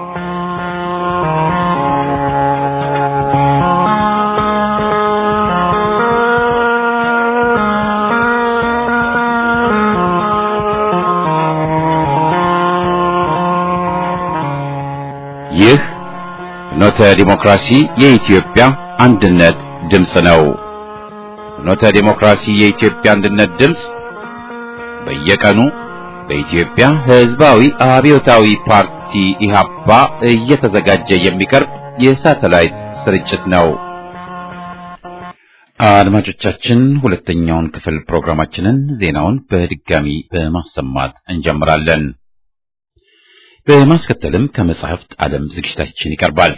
ይህ ፍኖተ ዲሞክራሲ የኢትዮጵያ አንድነት ድምፅ ነው። ፍኖተ ዲሞክራሲ የኢትዮጵያ አንድነት ድምፅ በየቀኑ በኢትዮጵያ ሕዝባዊ አብዮታዊ ፓርቲ ኢህአፓ እየተዘጋጀ የሚቀርብ የሳተላይት ስርጭት ነው። አድማጮቻችን፣ ሁለተኛውን ክፍል ፕሮግራማችንን ዜናውን በድጋሚ በማሰማት እንጀምራለን። በማስከተልም ከመጽሐፍት ዓለም ዝግጅታችን ይቀርባል።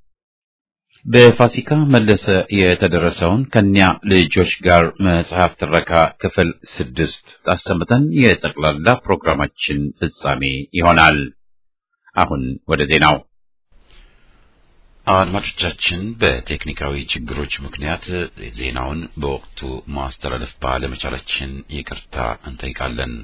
በፋሲካ መለሰ የተደረሰውን ከኒያ ልጆች ጋር መጽሐፍ ትረካ ክፍል ስድስት አሰምተን የጠቅላላ ፕሮግራማችን ፍጻሜ ይሆናል። አሁን ወደ ዜናው። አድማጮቻችን፣ በቴክኒካዊ ችግሮች ምክንያት ዜናውን በወቅቱ ማስተላለፍ ባለመቻላችን ይቅርታ እንጠይቃለን።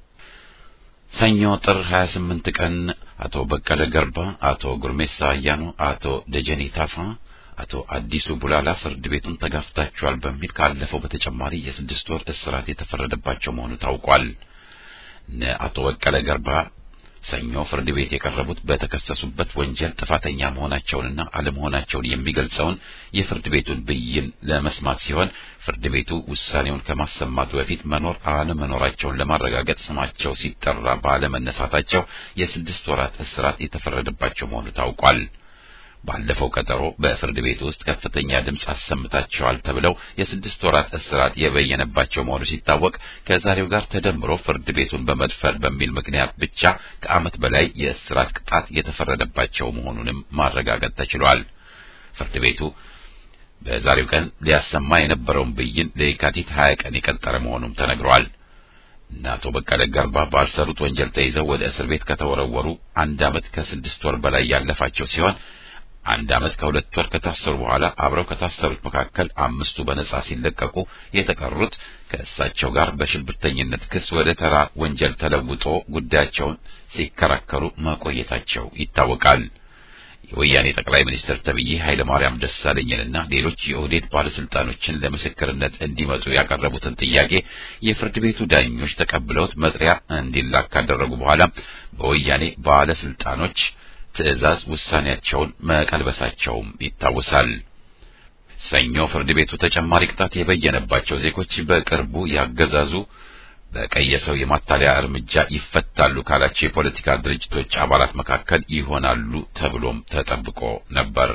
ሰኞ ጥር 28 ቀን አቶ በቀለ ገርባ፣ አቶ ጉርሜሳ አያኑ፣ አቶ ደጀኔ ታፋ፣ አቶ አዲሱ ቡላላ ፍርድ ቤቱን ተጋፍታችኋል በሚል ካለፈው በተጨማሪ የስድስት ወር እስራት የተፈረደባቸው መሆኑ ታውቋል። እነ አቶ በቀለ ገርባ ሰኞ ፍርድ ቤት የቀረቡት በተከሰሱበት ወንጀል ጥፋተኛ መሆናቸውንና አለመሆናቸውን የሚገልጸውን የፍርድ ቤቱን ብይን ለመስማት ሲሆን ፍርድ ቤቱ ውሳኔውን ከማሰማቱ በፊት መኖር አለመኖራቸውን ለማረጋገጥ ስማቸው ሲጠራ ባለመነሳታቸው የስድስት ወራት እስራት የተፈረደባቸው መሆኑ ታውቋል። ባለፈው ቀጠሮ በፍርድ ቤት ውስጥ ከፍተኛ ድምፅ አሰምታቸዋል ተብለው የስድስት ወራት እስራት የበየነባቸው መሆኑ ሲታወቅ ከዛሬው ጋር ተደምሮ ፍርድ ቤቱን በመድፈር በሚል ምክንያት ብቻ ከዓመት በላይ የእስራት ቅጣት የተፈረደባቸው መሆኑንም ማረጋገጥ ተችሏል። ፍርድ ቤቱ በዛሬው ቀን ሊያሰማ የነበረውን ብይን ለየካቲት ሀያ ቀን የቀጠረ መሆኑም ተነግሯል። እና አቶ በቀለ ገርባ ባልሰሩት ወንጀል ተይዘው ወደ እስር ቤት ከተወረወሩ አንድ ዓመት ከስድስት ወር በላይ ያለፋቸው ሲሆን አንድ ዓመት ከሁለት ወር ከታሰሩ በኋላ አብረው ከታሰሩት መካከል አምስቱ በነጻ ሲለቀቁ የተቀሩት ከእሳቸው ጋር በሽብርተኝነት ክስ ወደ ተራ ወንጀል ተለውጦ ጉዳያቸውን ሲከራከሩ መቆየታቸው ይታወቃል። የወያኔ ጠቅላይ ሚኒስትር ተብዬ ኃይለ ማርያም ደሳለኝንና ሌሎች የኦህዴድ ባለስልጣኖችን ለምስክርነት እንዲመጡ ያቀረቡትን ጥያቄ የፍርድ ቤቱ ዳኞች ተቀብለውት መጥሪያ እንዲላክ ካደረጉ በኋላ በወያኔ ባለስልጣኖች ትዕዛዝ ውሳኔያቸውን መቀልበሳቸውም ይታወሳል። ሰኞ ፍርድ ቤቱ ተጨማሪ ቅጣት የበየነባቸው ዜጎች በቅርቡ ያገዛዙ በቀየሰው የማታለያ እርምጃ ይፈታሉ ካላቸው የፖለቲካ ድርጅቶች አባላት መካከል ይሆናሉ ተብሎም ተጠብቆ ነበር።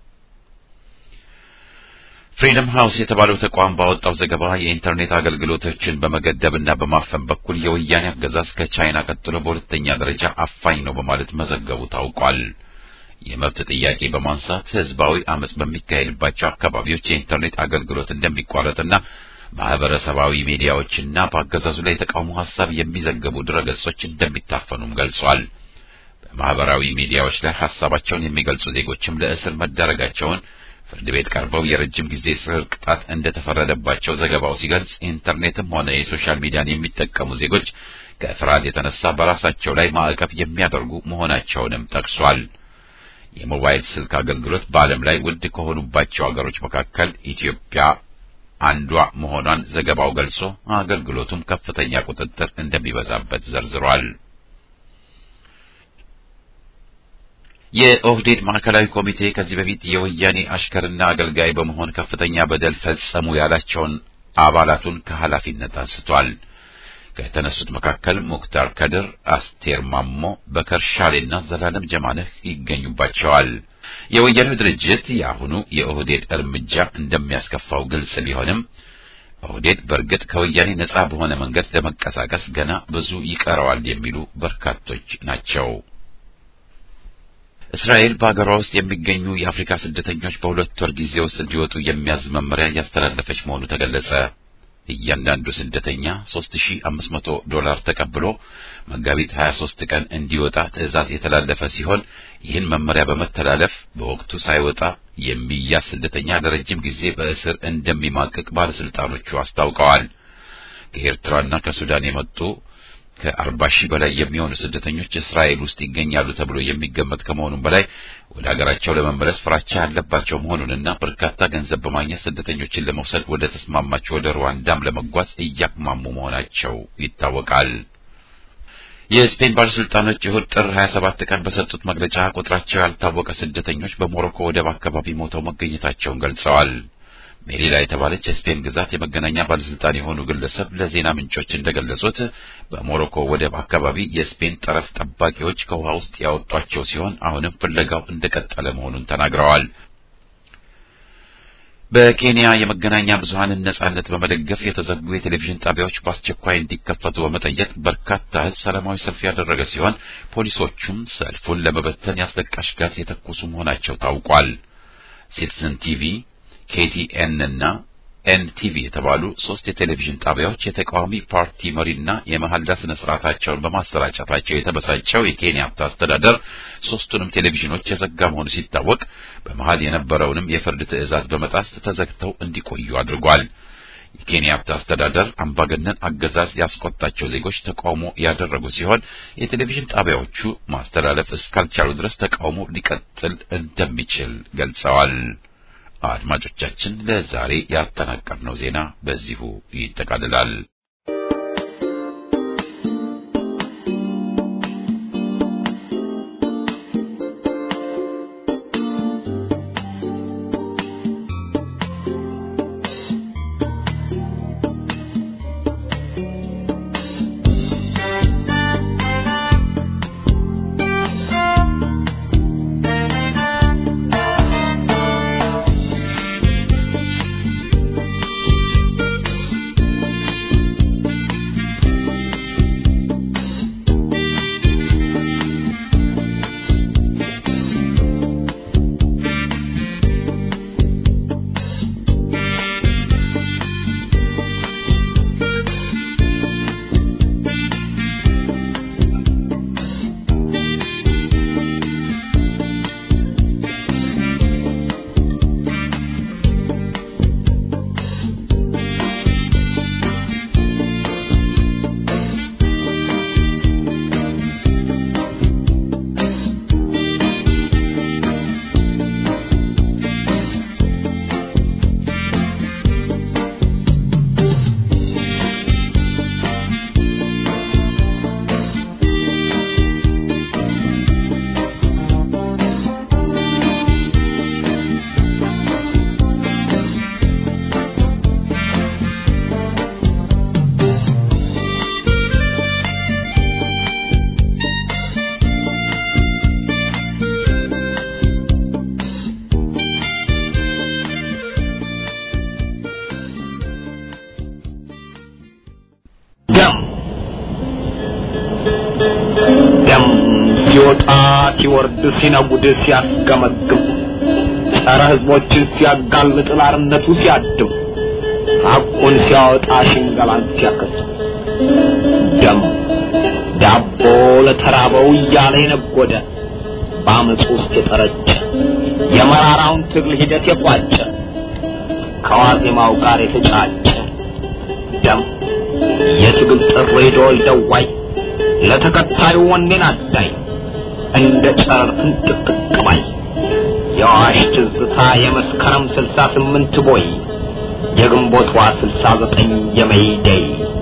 ፍሪደም ሃውስ የተባለው ተቋም ባወጣው ዘገባ የኢንተርኔት አገልግሎቶችን በመገደብና በማፈን በኩል የወያኔ አገዛዝ ከቻይና ቀጥሎ በሁለተኛ ደረጃ አፋኝ ነው በማለት መዘገቡ ታውቋል። የመብት ጥያቄ በማንሳት ህዝባዊ አመጽ በሚካሄድባቸው አካባቢዎች የኢንተርኔት አገልግሎት እንደሚቋረጥና ማህበረሰባዊ ሚዲያዎችና በአገዛዙ ላይ የተቃውሞ ሀሳብ የሚዘግቡ ድረገጾች እንደሚታፈኑም ገልጿል። በማህበራዊ ሚዲያዎች ላይ ሀሳባቸውን የሚገልጹ ዜጎችም ለእስር መዳረጋቸውን ፍርድ ቤት ቀርበው የረጅም ጊዜ እስር ቅጣት እንደተፈረደባቸው ዘገባው ሲገልጽ ኢንተርኔትም ሆነ የሶሻል ሚዲያን የሚጠቀሙ ዜጎች ከፍርሃት የተነሳ በራሳቸው ላይ ማዕቀብ የሚያደርጉ መሆናቸውንም ጠቅሷል። የሞባይል ስልክ አገልግሎት በዓለም ላይ ውድ ከሆኑባቸው አገሮች መካከል ኢትዮጵያ አንዷ መሆኗን ዘገባው ገልጾ አገልግሎቱም ከፍተኛ ቁጥጥር እንደሚበዛበት ዘርዝሯል። የኦህዴድ ማዕከላዊ ኮሚቴ ከዚህ በፊት የወያኔ አሽከርና አገልጋይ በመሆን ከፍተኛ በደል ፈጸሙ ያላቸውን አባላቱን ከኃላፊነት አንስቷል። ከተነሱት መካከል ሙክታር ከድር፣ አስቴር ማሞ፣ በከር ሻሌና ዘላለም ጀማነህ ይገኙባቸዋል። የወያኔው ድርጅት የአሁኑ የኦህዴድ እርምጃ እንደሚያስከፋው ግልጽ ቢሆንም ኦህዴድ በእርግጥ ከወያኔ ነጻ በሆነ መንገድ ለመንቀሳቀስ ገና ብዙ ይቀረዋል የሚሉ በርካቶች ናቸው። እስራኤል በሀገሯ ውስጥ የሚገኙ የአፍሪካ ስደተኞች በሁለት ወር ጊዜ ውስጥ እንዲወጡ የሚያዝ መመሪያ እያስተላለፈች መሆኑ ተገለጸ። እያንዳንዱ ስደተኛ 3500 ዶላር ተቀብሎ መጋቢት 23 ቀን እንዲወጣ ትዕዛዝ የተላለፈ ሲሆን ይህን መመሪያ በመተላለፍ በወቅቱ ሳይወጣ የሚያዝ ስደተኛ ለረጅም ጊዜ በእስር እንደሚማቅቅ ባለስልጣኖቹ አስታውቀዋል። ከኤርትራና ከሱዳን የመጡ ከአርባ ሺህ በላይ የሚሆኑ ስደተኞች እስራኤል ውስጥ ይገኛሉ ተብሎ የሚገመት ከመሆኑም በላይ ወደ ሀገራቸው ለመመለስ ፍራቻ ያለባቸው መሆኑንና በርካታ ገንዘብ በማግኘት ስደተኞችን ለመውሰድ ወደ ተስማማቸው ወደ ሩዋንዳም ለመጓዝ እያቅማሙ መሆናቸው ይታወቃል። የስፔን ባለስልጣኖች እሁድ ጥር 27 ቀን በሰጡት መግለጫ ቁጥራቸው ያልታወቀ ስደተኞች በሞሮኮ ወደብ አካባቢ ሞተው መገኘታቸውን ገልጸዋል። ሜሪላ የተባለች የስፔን ግዛት የመገናኛ ባለስልጣን የሆኑ ግለሰብ ለዜና ምንጮች እንደገለጹት በሞሮኮ ወደብ አካባቢ የስፔን ጠረፍ ጠባቂዎች ከውሃ ውስጥ ያወጧቸው ሲሆን አሁንም ፍለጋው እንደቀጠለ መሆኑን ተናግረዋል። በኬንያ የመገናኛ ብዙኃንን ነጻነት በመደገፍ የተዘጉ የቴሌቪዥን ጣቢያዎች በአስቸኳይ እንዲከፈቱ በመጠየቅ በርካታ ሕዝብ ሰላማዊ ሰልፍ ያደረገ ሲሆን ፖሊሶቹም ሰልፉን ለመበተን ያስለቃሽ ጋዝ የተኮሱ መሆናቸው ታውቋል። ሲቲዝን ቲቪ ኬቲኤን እና ኤንቲቪ የተባሉ ሶስት የቴሌቪዥን ጣቢያዎች የተቃዋሚ ፓርቲ መሪና የመሐላ ስነ ስርዓታቸውን በማሰራጨታቸው የተበሳጨው የኬንያታ አስተዳደር ሶስቱንም ቴሌቪዥኖች የዘጋ መሆኑ ሲታወቅ በመሃል የነበረውንም የፍርድ ትዕዛዝ በመጣስ ተዘግተው እንዲቆዩ አድርጓል። የኬንያታ አስተዳደር አምባገነን አገዛዝ ያስቆጣቸው ዜጎች ተቃውሞ ያደረጉ ሲሆን የቴሌቪዥን ጣቢያዎቹ ማስተላለፍ እስካልቻሉ ድረስ ተቃውሞ ሊቀጥል እንደሚችል ገልጸዋል። አድማጮቻችን ለዛሬ ያጠናቀርነው ዜና በዚሁ ይጠቃልላል። ደም ደም ሲወጣ ሲወርድ ሲነጉድ ሲያስገመግም ጸረ ሕዝቦችን ሲያጋልጥ ላርነቱ ሲያድም ሐቁን ሲያወጣ ሽንገላን ሲያከስም ደም ዳቦ ለተራበው እያለ የነጎደ በአመፁ ውስጥ የጠረጨ የመራራውን ትግል ሂደት የቋጨ ከዋዜማው ጋር የተጫጨ ደም የትግል ጥሪ ደወል ደዋይ ለተከታዩ ወኔን አዳይ እንደ ጨረር ፍንጥቅጥቅ ባይ የአዋሽ ትዝታ የመስከረም ስልሳ ስምንት ቦይ የግንቦቷ ስልሳ ዘጠኝ የመይደይ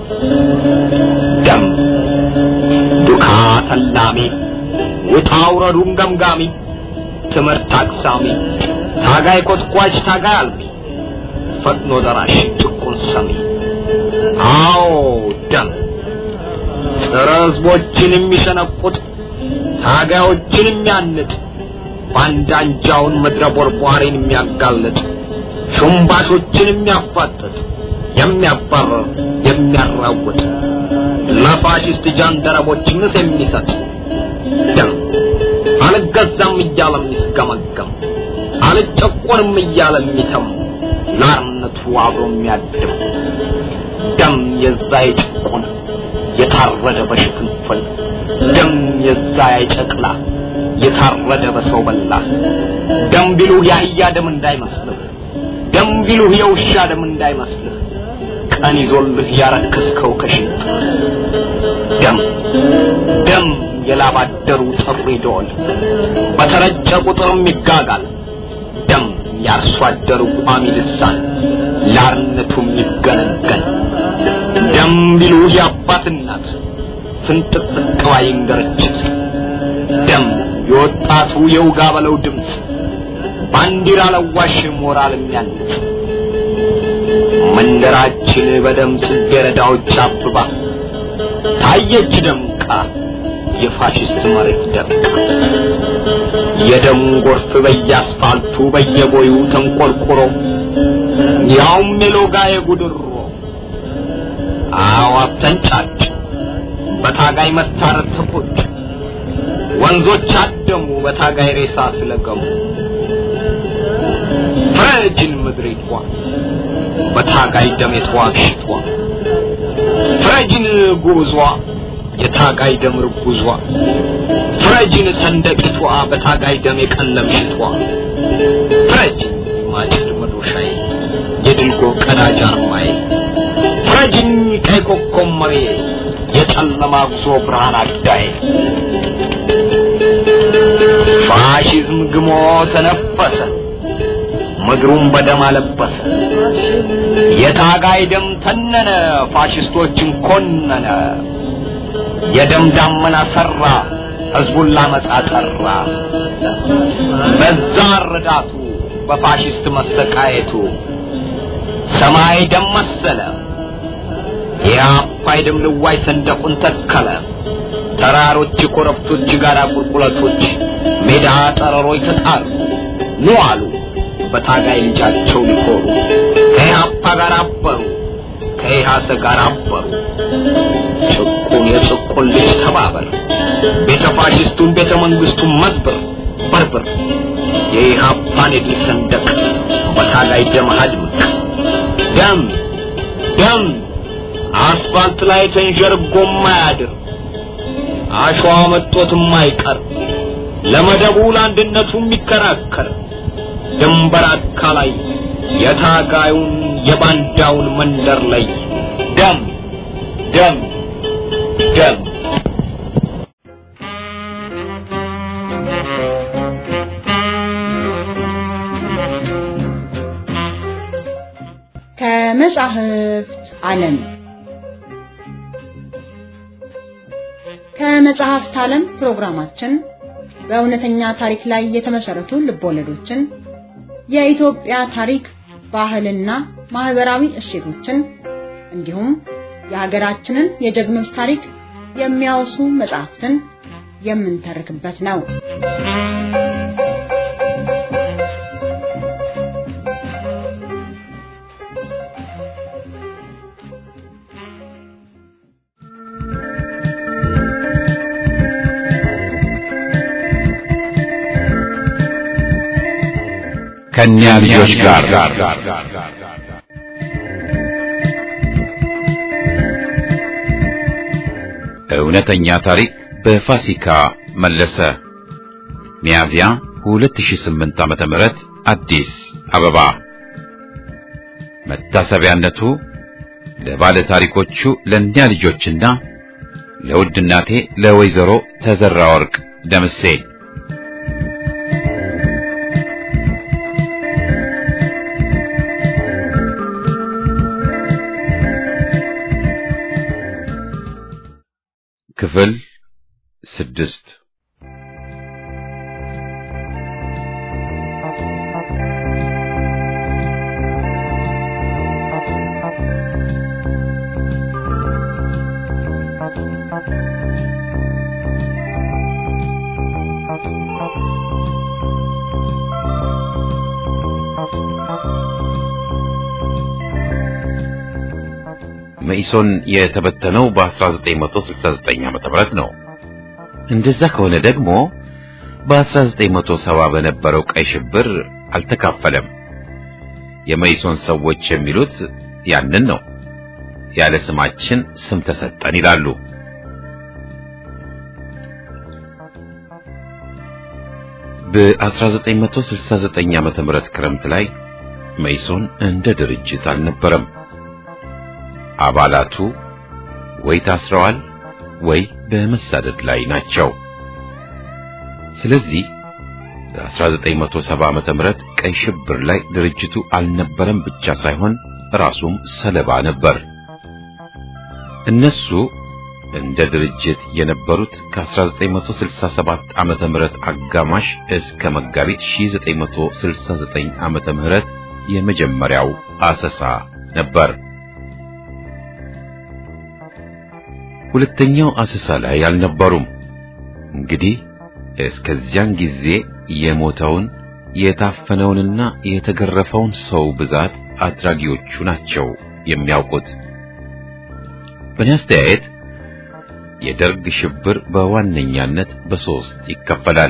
ደም ዱካ ተላሚ ውጣ ውረዱን ገምጋሚ ትምህርት አቅሳሚ ታጋይ ኮትኳች ታጋይ አልሚ ፈጥኖ ደራሽ ጭቁን ሰሚ አዎ ደም ጸረ ሕዝቦችን የሚሸነቁጥ ታጋዮችን የሚያንጥ ባንዳ አንጃውን ምድረ ቦርቧሪን የሚያጋልጥ ሹምባሾችን የሚያፋጥጥ የሚያባረር የሚያራውጥ ለፋሽስት ጃንደረቦች ምስ የሚሰጥ ደም አልገዛም እያለ የሚስገመገም አልጨቆንም እያለ የሚተም ላርነቱ አብሮ የሚያድም ደም የዛ የጭቁን የታረደ በሽፍንፍን ደም የዛ የጨቅላ የታረደ በሰው በላ ደም ቢሉህ የአህያ ደም እንዳይመስልህ ደም ቢሉህ የውሻ ደም እንዳይመስልህ ቀን ይዞልህ ያረከስከው ከሽንጥ ደም ደም የላባደሩ ጥሪ ደወል በተረጨ ቁጥርም ይጋጋል። ደም ያርሶ አደሩ ቋሚ ልሳን ላርነቱም ይገነገን። ደም ቢሉ የአባት እናት ፍንጥቅ ጥቅባይ እንገርችት ደም የወጣቱ የውጋ በለው ድምፅ ባንዲራ ለዋሽ ሞራል የሚያንጽ መንደራችን በደም ጽጌረዳዎች አብባ ታየች ደምቃ የፋሽስት መሬት ደምቃ የደም ጎርፍ በየአስፋልቱ በየቦዩ ተንቆርቁሮ ያውም የሎጋ የጉድሮ አዋፍ ተንጫጭ በታጋይ መታረድ ተቆጭ ወንዞች አደሙ በታጋይ ሬሳ ስለገሙ ፍረጅን ምድሪቷ በታጋይ ደም የተዋግሽቷ ፍረጅን ጉብዟ የታጋይ ደም ርጉዟ ፍረጅን ሰንደቂቷ በታጋይ ደም የቀለምሽቷ ፍረጅን ማጭድ መዶሻዬ የድልጎ ቀዳጅ አርማዬ ፍረጅኝ ቀይ ኮከብ መሬ የጨለማ ጉዞ ብርሃን አዳዬ ፋሽዝም ግሞ ተነፈሰ ምድሩን በደም አለበሰ የታጋይ ደም ተነነ ፋሽስቶችን ኮነነ የደም ዳመና ሰራ ህዝቡን ላመጻ ጠራ በዛ ረዳቱ በፋሽስት መሰቃየቱ ሰማይ ደም መሰለ የአባይ ደም ልዋይ ሰንደቁን ተከለ ተራሮች ኮረብቶች ጋራ ቁልቁለቶች ሜዳ ጠረሮች ተጣሉ ኑ አሉ በታጋይ ልጃቸው ሊኮሩ ከኢህአፓ ጋር አበሩ ከኢሃሰ ጋር አበሩ ጭቁን የጭቁን ልጅ ተባበር ቤተ ፋሽስቱን ቤተ መንግስቱን መዝብር በርብር የኢህአፓን የድል ሰንደቅ በታጋይ ደም አድምቅ ደም ደም አስፋልት ላይ ተንዠርጎ ማያድር አሸዋ መጦት የማይቀር ለመደቡ ለአንድነቱ የሚከራከር ድንበር አካላይ የታጋዩን የባንዳውን መንደር ላይ ደም ደም ደም ከመጻሕፍት ዓለም ከመጽሐፍት ዓለም ፕሮግራማችን በእውነተኛ ታሪክ ላይ የተመሰረቱ ልቦለዶችን፣ የኢትዮጵያ ታሪክ፣ ባህልና ማህበራዊ እሴቶችን እንዲሁም የሀገራችንን የጀግኖች ታሪክ የሚያወሱ መጽሐፍትን የምንተርክበት ነው። ከእኒያ ልጆች ጋር እውነተኛ ታሪክ በፋሲካ መለሰ ሚያዝያ 2008 ዓመተ ምህረት አዲስ አበባ መታሰቢያነቱ ለባለ ታሪኮቹ ለእኒያ ልጆችና ለውድ እናቴ ለወይዘሮ ተዘራ ወርቅ ደምሴ ክፍል ስድስት መኢሶን የተበተነው በ1969 ዓመተ ምህረት ነው። እንደዛ ከሆነ ደግሞ በ1970 በነበረው ቀይ ሽብር አልተካፈለም። የመኢሶን ሰዎች የሚሉት ያንን ነው። ያለ ስማችን ስም ተሰጠን ይላሉ። በ1969 ዓመተ ምህረት ክረምት ላይ መኢሶን እንደ ድርጅት አልነበረም። አባላቱ ወይ ታስረዋል ወይ በመሳደድ ላይ ናቸው። ስለዚህ በ1970 ዓመተ ምህረት ቀይ ሽብር ላይ ድርጅቱ አልነበረም ብቻ ሳይሆን ራሱም ሰለባ ነበር። እነሱ እንደ ድርጅት የነበሩት ከ1967 ዓመተ ምህረት አጋማሽ እስከ መጋቢት 1969 ዓመተ ምህረት የመጀመሪያው አሰሳ ነበር። ሁለተኛው አሰሳ ላይ አልነበሩም። እንግዲህ እስከዚያን ጊዜ የሞተውን የታፈነውንና የተገረፈውን ሰው ብዛት አድራጊዎቹ ናቸው የሚያውቁት። በእኔ አስተያየት የደርግ ሽብር በዋነኛነት በሶስት ይከፈላል።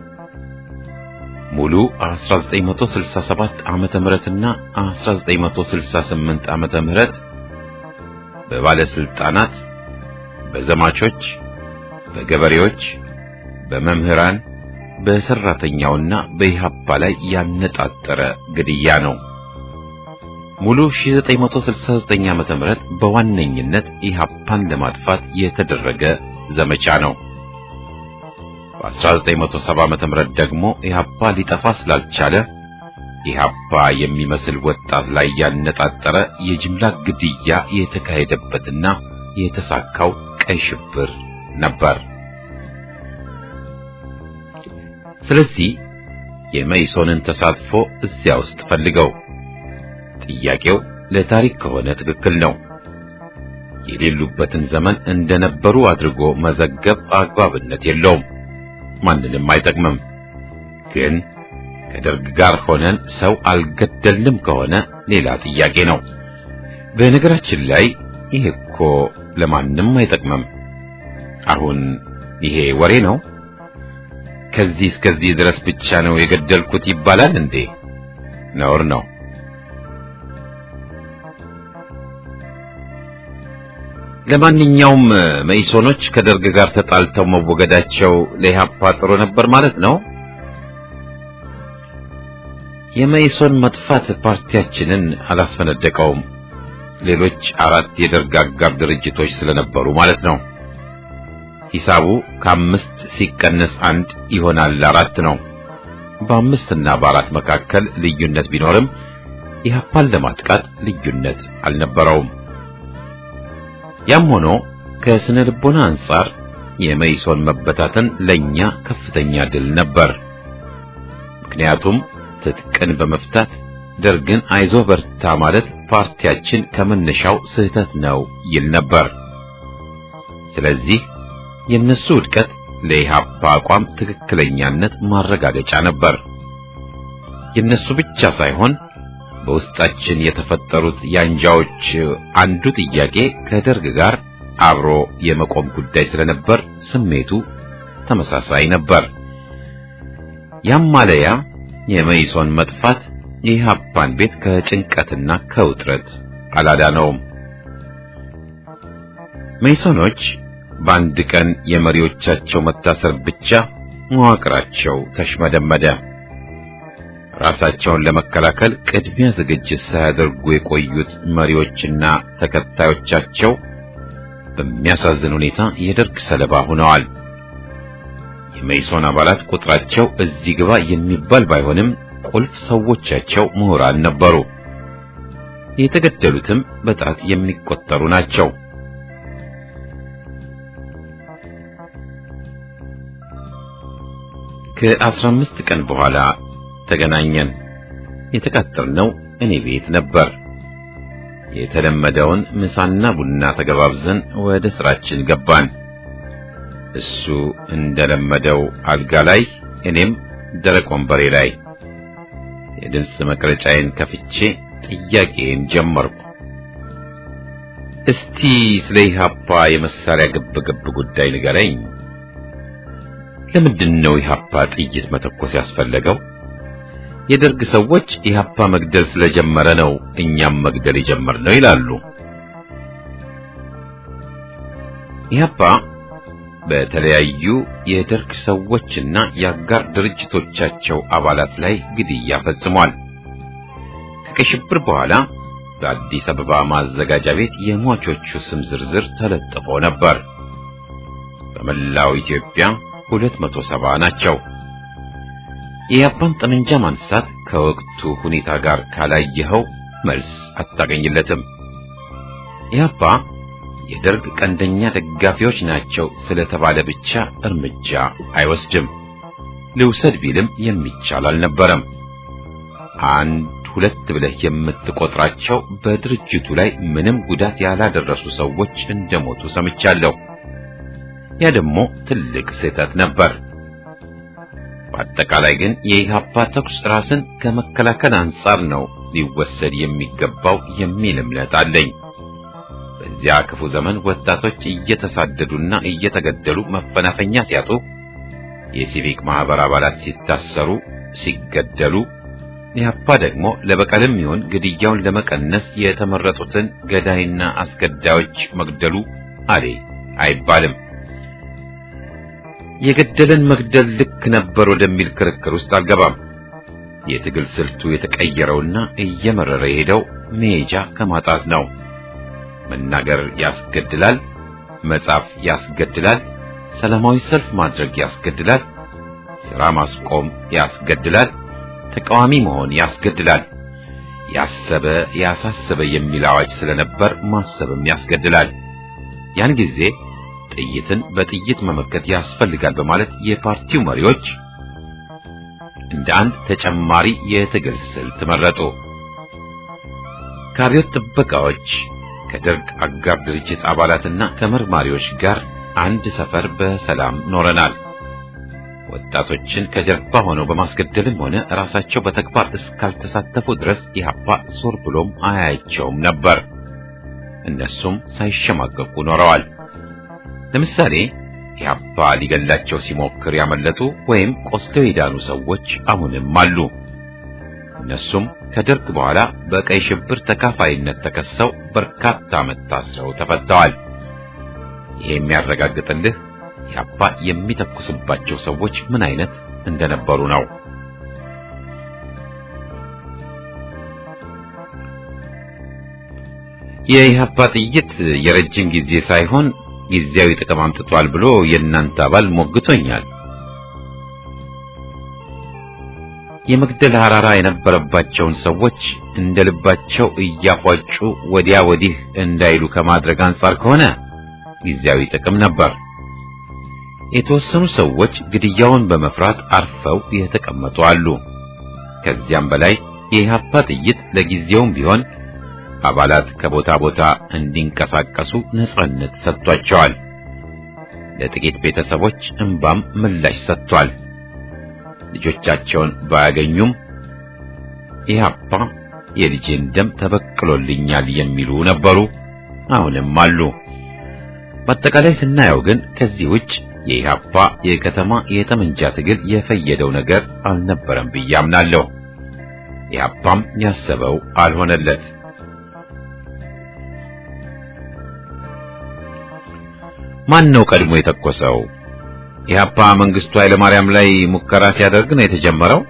ሙሉ 1967 ዓመተ ምህረትና 1968 ዓመተ ምህረት በባለስልጣናት፣ በዘማቾች፣ በገበሬዎች፣ በመምህራን፣ በሰራተኛውና በኢህአፓ ላይ ያነጣጠረ ግድያ ነው። ሙሉ 1969 ዓመተ ምህረት በዋነኝነት ኢህአፓን ለማጥፋት የተደረገ ዘመቻ ነው። በ1970 ዓመተ ምህረት ደግሞ ኢህአፓ ሊጠፋ ስላልቻለ ኢህአፓ የሚመስል ወጣት ላይ ያነጣጠረ የጅምላ ግድያ የተካሄደበትና የተሳካው ቀይ ሽብር ነበር። ስለዚህ የመይሶንን ተሳትፎ እዚያ ውስጥ ፈልገው ጥያቄው ለታሪክ ከሆነ ትክክል ነው። የሌሉበትን ዘመን እንደነበሩ አድርጎ መዘገብ አግባብነት የለውም፣ ማንንም አይጠቅምም። ግን ከደርግ ጋር ሆነን ሰው አልገደልንም ከሆነ ሌላ ጥያቄ ነው። በነገራችን ላይ ይሄ እኮ ለማንም አይጠቅምም። አሁን ይሄ ወሬ ነው። ከዚህ እስከዚህ ድረስ ብቻ ነው የገደልኩት ይባላል እንዴ? ነውር ነው። ለማንኛውም መኢሶኖች ከደርግ ጋር ተጣልተው መወገዳቸው ለኢህአፓ ጥሩ ነበር ማለት ነው። የመኢሶን መጥፋት ፓርቲያችንን አላስፈነደቀውም። ሌሎች አራት የደርግ አጋር ድርጅቶች ስለነበሩ ማለት ነው። ሂሳቡ ከአምስት ሲቀነስ አንድ ይሆናል አራት ነው። በአምስትና በአራት መካከል ልዩነት ቢኖርም ኢህአፓን ለማጥቃት ልዩነት አልነበረውም። ያም ሆኖ ከስነ ልቦና አንጻር የመኢሶን መበታተን ለኛ ከፍተኛ ድል ነበር። ምክንያቱም ትጥቅን በመፍታት ደርግን አይዞ በርታ ማለት ፓርቲያችን ከመነሻው ስህተት ነው ይል ነበር። ስለዚህ የነሱ ውድቀት ለኢህአፓ አቋም ትክክለኛነት ማረጋገጫ ነበር። የነሱ ብቻ ሳይሆን በውስጣችን የተፈጠሩት የአንጃዎች አንዱ ጥያቄ ከደርግ ጋር አብሮ የመቆም ጉዳይ ስለነበር ስሜቱ ተመሳሳይ ነበር። ያም ማለያ የመኢሶን መጥፋት የኢህአፓን ቤት ከጭንቀትና ከውጥረት አላዳነውም። መኢሶኖች በአንድ ቀን የመሪዎቻቸው መታሰር ብቻ መዋቅራቸው ተሽመደመደ። ራሳቸውን ለመከላከል ቅድሚያ ዝግጅት ሳያደርጉ የቆዩት መሪዎችና ተከታዮቻቸው በሚያሳዝን ሁኔታ የደርግ ሰለባ ሆነዋል። የመኢሶን አባላት ቁጥራቸው እዚህ ግባ የሚባል ባይሆንም ቁልፍ ሰዎቻቸው ምሁራን ነበሩ። የተገደሉትም በጣት የሚቆጠሩ ናቸው። ከአስራ አምስት ቀን በኋላ ተገናኘን። የተቃጠልነው እኔ ቤት ነበር። የተለመደውን ምሳና ቡና ተገባብዘን ወደ ስራችን ገባን። እሱ እንደለመደው አልጋ ላይ፣ እኔም ደረቅ ወንበሬ ላይ። የድምፅ መቅረጫዬን ከፍቼ ጥያቄን ጀመርኩ። እስቲ ስለ ኢህአፓ የመሳሪያ ግብግብ ጉዳይ ንገረኝ። ለምንድን ነው ኢህአፓ ጥይት መተኮስ ያስፈለገው? የደርግ ሰዎች ኢህአፓ መግደል ስለጀመረ ነው እኛም መግደል የጀመርነው ይላሉ። ኢህአፓ በተለያዩ የደርግ ሰዎችና የአጋር ድርጅቶቻቸው አባላት ላይ ግድያ ፈጽሟል። ከቀይ ሽብር በኋላ በአዲስ አበባ ማዘጋጃ ቤት የሟቾቹ ስም ዝርዝር ተለጥፎ ነበር። በመላው ኢትዮጵያ 270 ናቸው። የኢህአፓን ጠመንጃ ማንሳት ከወቅቱ ሁኔታ ጋር ካላየኸው መልስ አታገኝለትም። ኢህአፓ የደርግ ቀንደኛ ደጋፊዎች ናቸው ስለተባለ ብቻ እርምጃ አይወስድም። ልውሰድ ቢልም የሚቻል አልነበረም። አንድ ሁለት ብለህ የምትቆጥራቸው በድርጅቱ ላይ ምንም ጉዳት ያላደረሱ ሰዎች እንደሞቱ ሰምቻለሁ። ያ ደግሞ ትልቅ ስህተት ነበር። በአጠቃላይ ግን የኢህአፓ ተኩስ ራስን ከመከላከል አንጻር ነው ሊወሰድ የሚገባው የሚል እምነት አለኝ። በዚያ ክፉ ዘመን ወጣቶች እየተሳደዱና እየተገደሉ መፈናፈኛ ሲያጡ፣ የሲቪክ ማህበር አባላት ሲታሰሩ፣ ሲገደሉ ኢህአፓ ደግሞ ለበቀልም ይሁን ግድያውን ለመቀነስ የተመረጡትን ገዳይና አስገዳዮች መግደሉ አሌ አይባልም። የገደለን መግደል ልክ ነበር ወደሚል ክርክር ውስጥ አልገባም። የትግል ስልቱ የተቀየረውና እየመረረ የሄደው መሄጃ ከማጣት ነው። መናገር ያስገድላል፣ መጻፍ ያስገድላል፣ ሰላማዊ ሰልፍ ማድረግ ያስገድላል፣ ሥራ ማስቆም ያስገድላል፣ ተቃዋሚ መሆን ያስገድላል። ያሰበ ያሳሰበ የሚል አዋጅ ስለነበር ማሰብም ያስገድላል። ያን ጊዜ ጥይትን በጥይት መመከት ያስፈልጋል በማለት የፓርቲው መሪዎች እንደ አንድ ተጨማሪ የትግል ስልት መረጡ። ከአብዮት ጥበቃዎች ከደርግ አጋር ድርጅት አባላትና ከመርማሪዎች ጋር አንድ ሰፈር በሰላም ኖረናል። ወጣቶችን ከጀርባ ሆነው በማስገደልም ሆነ ራሳቸው በተግባር እስካልተሳተፉ ድረስ ኢህአፓ ዞር ብሎም አያያቸውም ነበር። እነሱም ሳይሸማቀቁ ኖረዋል። ለምሳሌ ኢህአፓ ሊገላቸው ሲሞክር ያመለጡ ወይም ቆስለው የዳኑ ሰዎች አሁንም አሉ። እነሱም ከደርግ በኋላ በቀይ ሽብር ተካፋይነት ተከሰው በርካታ ዓመት ታስረው ተፈተዋል። ይሄ የሚያረጋግጥልህ ኢህአፓ የሚተኩስባቸው ሰዎች ምን አይነት እንደነበሩ ነው። የኢህአፓ ጥይት የረጅም ጊዜ ሳይሆን ጊዜያዊ ጥቅም አምጥቷል ብሎ የእናንተ አባል ሞግቶኛል። የመግደል ሐራራ የነበረባቸውን ሰዎች እንደ ልባቸው እያፏጩ ወዲያ ወዲህ እንዳይሉ ከማድረግ አንጻር ከሆነ ጊዜያዊ ጥቅም ነበር። የተወሰኑ ሰዎች ግድያውን በመፍራት አርፈው የተቀመጡ አሉ። ከዚያም በላይ የኢህአፓ ጥይት ለጊዜውም ቢሆን አባላት ከቦታ ቦታ እንዲንቀሳቀሱ ነጻነት ሰጥቷቸዋል። ለጥቂት ቤተሰቦች እንባም ምላሽ ሰጥቷል። ልጆቻቸውን ባያገኙም ኢህአፓ የልጄን ደም ተበቅሎልኛል የሚሉ ነበሩ፣ አሁንም አሉ። በአጠቃላይ ስናየው ግን ከዚህ ውጭ የኢህአፓ የከተማ የጠመንጃ ትግል የፈየደው ነገር አልነበረም ብዬ አምናለሁ። ኢህአፓም ያሰበው አልሆነለት። ማን ነው ቀድሞ የተኮሰው? ኢህአፓ መንግስቱ ኃይለማርያም ላይ ሙከራ ሲያደርግ ነው የተጀመረው?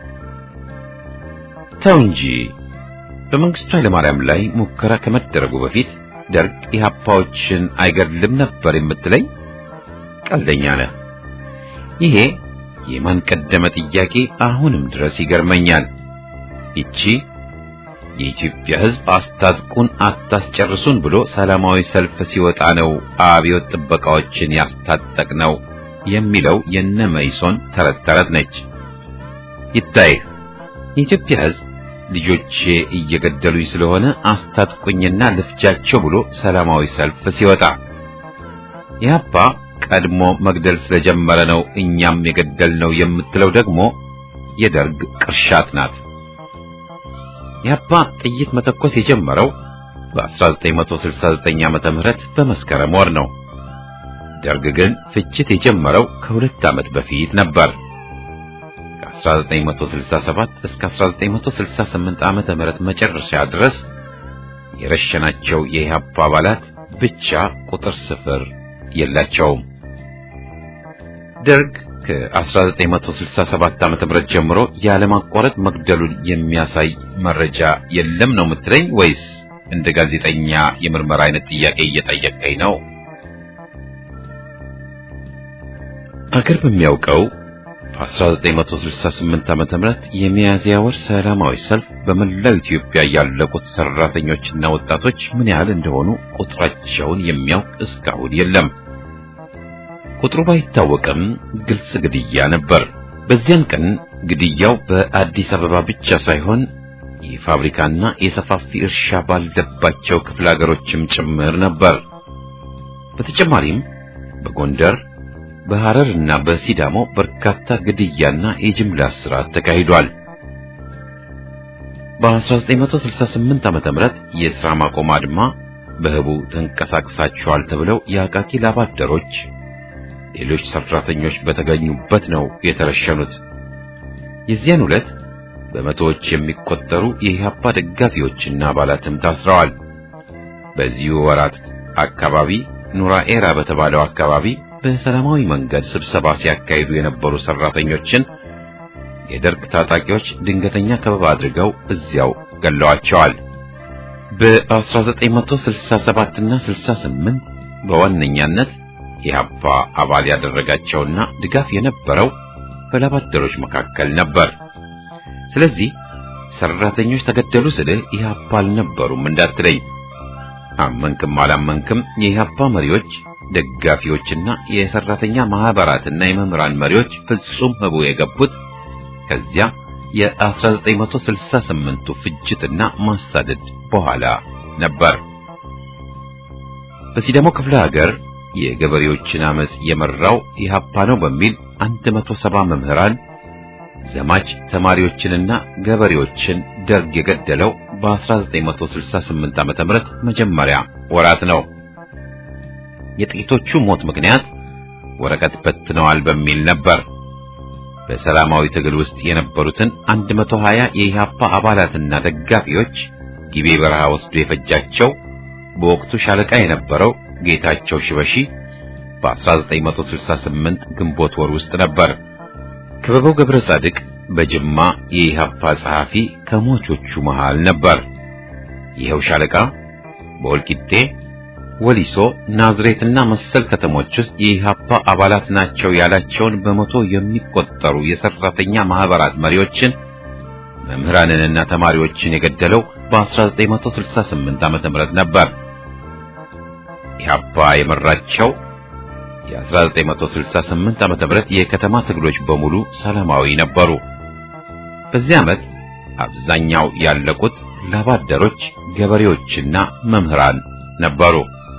ተው እንጂ። በመንግስቱ ኃይለማርያም ላይ ሙከራ ከመደረጉ በፊት ደርግ ኢህአፓዎችን አይገድልም ነበር የምትለኝ? ቀልደኛ ነህ። ይሄ የማን ቀደመ ጥያቄ አሁንም ድረስ ይገርመኛል። ይቺ የኢትዮጵያ ሕዝብ አስታጥቁን አታስጨርሱን ብሎ ሰላማዊ ሰልፍ ሲወጣ ነው አብዮት ጥበቃዎችን ያስታጠቅ ነው የሚለው የነ መይሶን ተረት ተረት ነች። ይታይህ የኢትዮጵያ ሕዝብ ልጆቼ እየገደሉኝ ስለሆነ አስታጥቁኝና ልፍጃቸው ብሎ ሰላማዊ ሰልፍ ሲወጣ ኢህአፓ ቀድሞ መግደል ስለጀመረ ነው እኛም የገደልነው የምትለው ደግሞ የደርግ ቅርሻት ናት። ኢህአፓ ጥይት መተኮስ የጀመረው በ1969 ዓመተ ምህረት በመስከረም ወር ነው። ደርግ ግን ፍጅት የጀመረው ከሁለት ዓመት በፊት ነበር። ከ1967 እስከ 1968 ዓመተ ምህረት መጨረሻ ድረስ የረሸናቸው የኢህአፓ አባላት ብቻ ቁጥር ስፍር የላቸውም። ደርግ ከ1967 ዓመተ ምህረት ጀምሮ ያለማቋረጥ መግደሉን የሚያሳይ መረጃ የለም ነው የምትለኝ? ወይስ እንደ ጋዜጠኛ የምርመራ አይነት ጥያቄ እየጠየቀኝ ነው? አገር በሚያውቀው በ1968 ዓመተ ምህረት የሚያዝያ ወር ሰላማዊ ሰልፍ በመላው ኢትዮጵያ ያለቁት ሰራተኞችና ወጣቶች ምን ያህል እንደሆኑ ቁጥራቸውን የሚያውቅ እስካሁን የለም። ቁጥሩ ባይታወቅም ግልጽ ግድያ ነበር። በዚያን ቀን ግድያው በአዲስ አበባ ብቻ ሳይሆን የፋብሪካና የሰፋፊ እርሻ ባልደባቸው ክፍለ ሀገሮችም ጭምር ነበር። በተጨማሪም በጎንደር በሐረር እና በሲዳሞ በርካታ ግድያና የጅምላ እስራት ተካሂዷል። በ1968 ዓመተ ምህረት የሥራ ማቆም አድማ በህቡ ተንቀሳቅሳቸዋል ተብለው የአቃቂ ላባደሮች ሌሎች ሰራተኞች በተገኙበት ነው የተረሸኑት። የዚያን ዕለት በመቶዎች የሚቆጠሩ የኢህአፓ ደጋፊዎችና አባላትም ታስረዋል። በዚሁ ወራት አካባቢ ኑራ ኤራ በተባለው አካባቢ በሰላማዊ መንገድ ስብሰባ ሲያካሂዱ የነበሩ ሰራተኞችን የደርግ ታጣቂዎች ድንገተኛ ከበባ አድርገው እዚያው ገለዋቸዋል። በ1967 እና 68 በዋነኛነት የኢህአፓ አባል ያደረጋቸውና ድጋፍ የነበረው በላባደሮች መካከል ነበር። ስለዚህ ሰራተኞች ተገደሉ ስልህ ኢህአፓ አልነበሩም እንዳትለኝ። አመንክም አላመንክም የኢህአፓ መሪዎች፣ ደጋፊዎችና የሰራተኛ ማህበራትና የመምህራን መሪዎች ፍጹም ህቡ የገቡት ከዚያ የ1968ቱ ፍጅትና ማሳደድ በኋላ ነበር። በሲዳሞ ክፍለ ሀገር የገበሬዎችን አመጽ የመራው ኢህአፓ ነው በሚል 170 መምህራን ዘማች ተማሪዎችንና ገበሬዎችን ደርግ የገደለው በ1968 ዓመተ ምህረት መጀመሪያ ወራት ነው። የጥቂቶቹ ሞት ምክንያት ወረቀት በትነዋል በሚል ነበር። በሰላማዊ ትግል ውስጥ የነበሩትን 120 የኢህአፓ አባላትና ደጋፊዎች ጊቤ በረሃ ወስዶ የፈጃቸው በወቅቱ ሻለቃ የነበረው ጌታቸው ሽበሺ በ1968 ግንቦት ወር ውስጥ ነበር። ክበበው ገብረ ጻድቅ በጅማ የኢህአፓ ጸሐፊ ከሞቾቹ መሃል ነበር። ይኸው ሻለቃ በወልቂጤ፣ ወሊሶ፣ ናዝሬትና መሰል ከተሞች ውስጥ የኢህአፓ አባላት ናቸው ያላቸውን በመቶ የሚቆጠሩ የሰራተኛ ማህበራት መሪዎችን፣ መምህራንንና ተማሪዎችን የገደለው በ1968 ዓመተ ምህረት ነበር። ኢህአፓ የመራቸው የ1968 ዓመተ ምህረት የከተማ ትግሎች በሙሉ ሰላማዊ ነበሩ። በዚህ ዓመት አብዛኛው ያለቁት ላባደሮች፣ ገበሬዎችና መምህራን ነበሩ።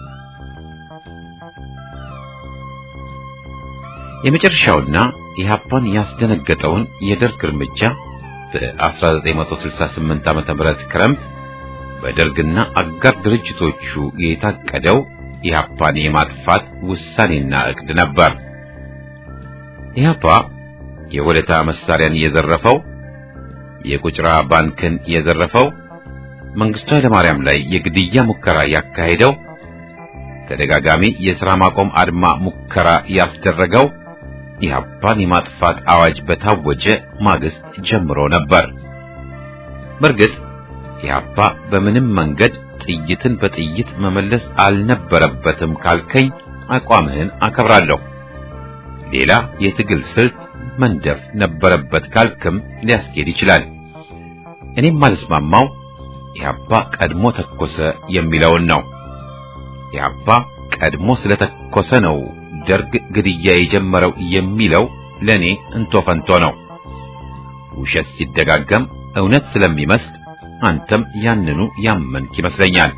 የመጨረሻውና ኢህአፓን ያስደነገጠውን የደርግ እርምጃ በ1968 ዓመተ ምህረት ክረምት በደርግና አጋር ድርጅቶቹ የታቀደው ኢህአፓን የማጥፋት ውሳኔና እቅድ ነበር። ኢህአፓ የወለታ መሳሪያን የዘረፈው፣ የቁጭራ ባንክን የዘረፈው፣ መንግስቱ ኃይለማርያም ላይ የግድያ ሙከራ ያካሄደው፣ ተደጋጋሚ የሥራ ማቆም አድማ ሙከራ ያስደረገው ኢህአፓን የማጥፋት አዋጅ በታወጀ ማግስት ጀምሮ ነበር። በእርግጥ ኢህአፓ በምንም መንገድ ጥይትን በጥይት መመለስ አልነበረበትም ካልከኝ አቋምህን አከብራለሁ። ሌላ የትግል ስልት መንደፍ ነበረበት ካልክም ሊያስኬድ ይችላል። እኔም ማልስማማው ኢህአፓ ቀድሞ ተኮሰ የሚለውን ነው። ኢህአፓ ቀድሞ ስለተኮሰ ነው ደርግ ግድያ የጀመረው የሚለው ለኔ እንቶ ፈንቶ ነው። ውሸት ሲደጋገም እውነት ስለሚመስል አንተም ያንኑ ያመንክ ይመስለኛል።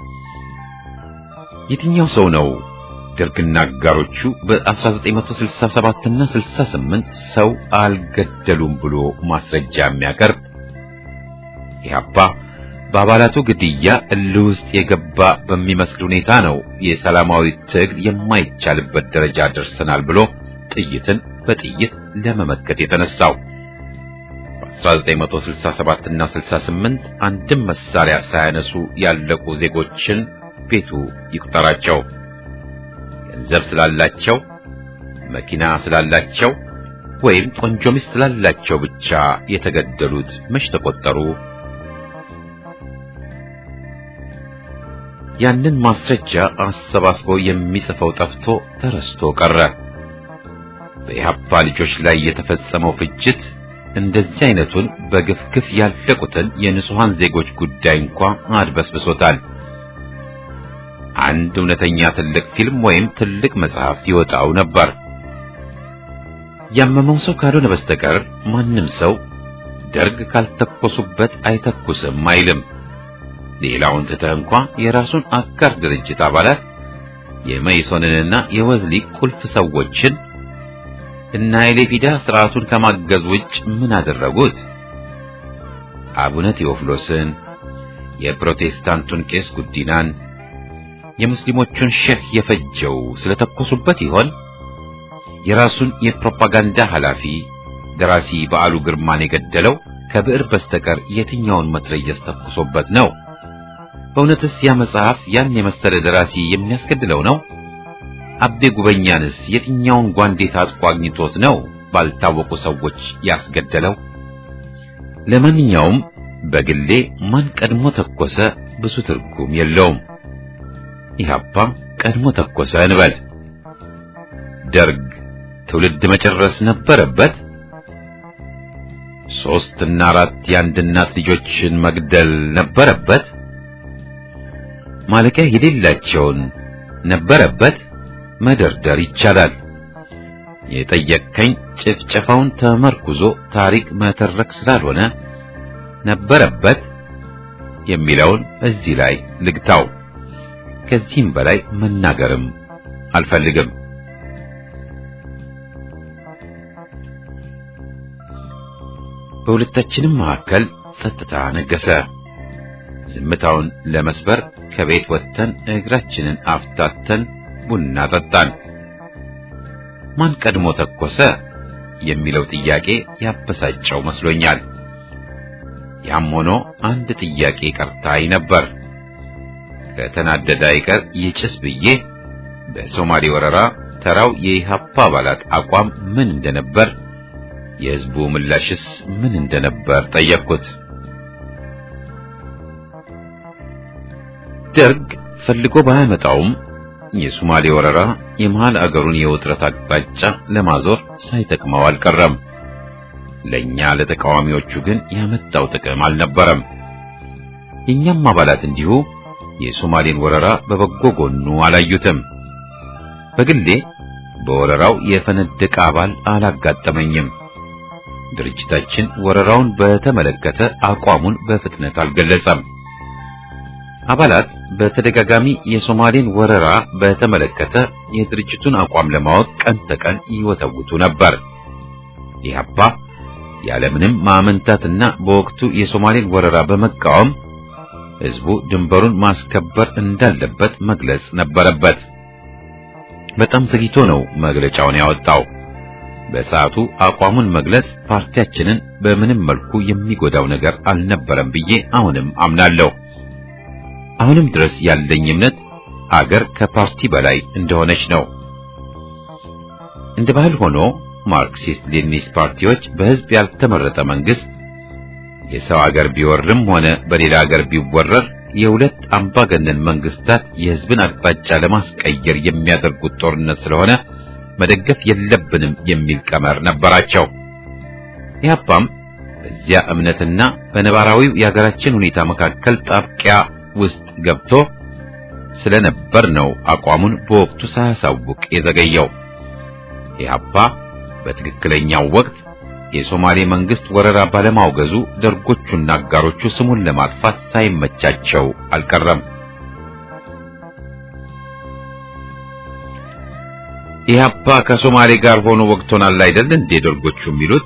የትኛው ሰው ነው ደርግና አጋሮቹ በ1967 እና 68 ሰው አልገደሉም ብሎ ማስረጃ የሚያቀርብ? ኢህአፓ በአባላቱ ግድያ እልህ ውስጥ የገባ በሚመስል ሁኔታ ነው የሰላማዊ ትግል የማይቻልበት ደረጃ ደርሰናል ብሎ ጥይትን በጥይት ለመመከት የተነሳው። በ1967 እና 68 አንድም መሳሪያ ሳያነሱ ያለቁ ዜጎችን ቤቱ ይቁጠራቸው። ገንዘብ ስላላቸው፣ መኪና ስላላቸው ወይም ቆንጆ ሚስት ስላላቸው ብቻ የተገደሉት መች ተቆጠሩ? ያንን ማስረጃ አሰባስቦ የሚጽፈው ጠፍቶ ተረስቶ ቀረ። በኢህአፓ ልጆች ላይ የተፈጸመው ፍጅት እንደዚህ አይነቱን በግፍግፍ ያለቁትን የንጹሃን ዜጎች ጉዳይ እንኳ አድበስብሶታል። አንድ እውነተኛ ትልቅ ፊልም ወይም ትልቅ መጽሐፍ ይወጣው ነበር። ያመመው ሰው ካልሆነ በስተቀር ማንም ሰው ደርግ ካልተኮሱበት አይተኩስም አይልም። ሌላውን ትተህ እንኳ የራሱን አጋር ድርጅት አባላት የመይሶንንና የወዝሊ ቁልፍ ሰዎችን እና የሌፊዳ ስርዓቱን ከማገዝ ውጭ ምን አደረጉት? አቡነ ቴዎፍሎስን፣ የፕሮቴስታንቱን ቄስ ጉዲናን፣ የሙስሊሞቹን ሼህ የፈጀው ስለተኮሱበት ይሆን? የራሱን የፕሮፓጋንዳ ኃላፊ ደራሲ በዓሉ ግርማን የገደለው ከብዕር በስተቀር የትኛውን መትረየስ ተኩሶበት ነው? በእውነትስ ያ መጽሐፍ ያን የመሰለ ደራሲ የሚያስገድለው ነው? አቤ ጉበኛንስ የትኛውን ጓንዴ ታጥቆ አግኝቶት ነው ባልታወቁ ሰዎች ያስገደለው? ለማንኛውም በግሌ ማን ቀድሞ ተኮሰ ብዙ ትርጉም የለውም። ኢህአፓ ቀድሞ ተኮሰ እንበል። ደርግ ትውልድ መጨረስ ነበረበት። ሶስት እና አራት የአንድ እናት ልጆችን መግደል ነበረበት። ማለቂያ የሌላቸውን ነበረበት። መደርደር ይቻላል። የጠየቅከኝ ጭፍጨፋውን ተመርኩዞ ታሪክ መተረክ ስላልሆነ ነበረበት የሚለውን እዚህ ላይ ልግታው። ከዚህም በላይ መናገርም አልፈልግም። በሁለታችንም መካከል ጸጥታ ነገሰ። ዝምታውን ለመስበር ከቤት ወጥተን እግራችንን አፍታተን ቡና ጠጣን። ማን ቀድሞ ተኮሰ የሚለው ጥያቄ ያበሳጨው መስሎኛል። ያም ሆኖ አንድ ጥያቄ ቀርታኝ ነበር። ከተናደደ አይቀር ይጭስ ብዬ በሶማሌ ወረራ ተራው የኢህአፓ አባላት አቋም ምን እንደነበር፣ የህዝቡ ምላሽስ ምን እንደነበር ጠየቅኩት። ደርግ ፈልጎ ባያመጣውም የሶማሌ ወረራ የመሃል አገሩን የውጥረት አቅጣጫ ለማዞር ሳይጠቅመው አልቀረም። ለኛ ለተቃዋሚዎቹ ግን ያመጣው ጥቅም አልነበረም። የኛም አባላት እንዲሁ የሶማሌን ወረራ በበጎ ጎኑ አላዩትም። በግሌ በወረራው የፈነደቀ አባል አላጋጠመኝም። ድርጅታችን ወረራውን በተመለከተ አቋሙን በፍጥነት አልገለጸም። አባላት በተደጋጋሚ የሶማሌን ወረራ በተመለከተ የድርጅቱን አቋም ለማወቅ ቀን ተቀን ይወተውቱ ነበር። ኢህአፓ ያለምንም ማመንታትና በወቅቱ የሶማሌን ወረራ በመቃወም ህዝቡ ድንበሩን ማስከበር እንዳለበት መግለጽ ነበረበት። በጣም ዘግይቶ ነው መግለጫውን ያወጣው። በሰዓቱ አቋሙን መግለጽ ፓርቲያችንን በምንም መልኩ የሚጎዳው ነገር አልነበረም ብዬ አሁንም አምናለሁ። አሁንም ድረስ ያለኝ እምነት አገር ከፓርቲ በላይ እንደሆነች ነው። እንደ ባህል ሆኖ ማርክሲስት ሌኒኒስት ፓርቲዎች በህዝብ ያልተመረጠ መንግስት የሰው አገር ቢወርም ሆነ በሌላ አገር ቢወረር የሁለት አምባገነን መንግስታት የህዝብን አቅጣጫ ለማስቀየር የሚያደርጉት ጦርነት ስለሆነ መደገፍ የለብንም የሚል ቀመር ነበራቸው። ኢህአፓም በዚያ እምነትና በነባራዊው የሀገራችን ሁኔታ መካከል ጣብቂያ ውስጥ ገብቶ ስለነበር ነው አቋሙን በወቅቱ ሳያሳውቅ የዘገየው። ኢህአፓ በትክክለኛው ወቅት የሶማሌ መንግስት ወረራ ባለማውገዙ ደርጎቹና አጋሮቹ ስሙን ለማጥፋት ሳይመቻቸው አልቀረም። ኢህአፓ ከሶማሌ ጋር ሆኖ ወቅቶናል አይደል እንዴ ደርጎቹ የሚሉት?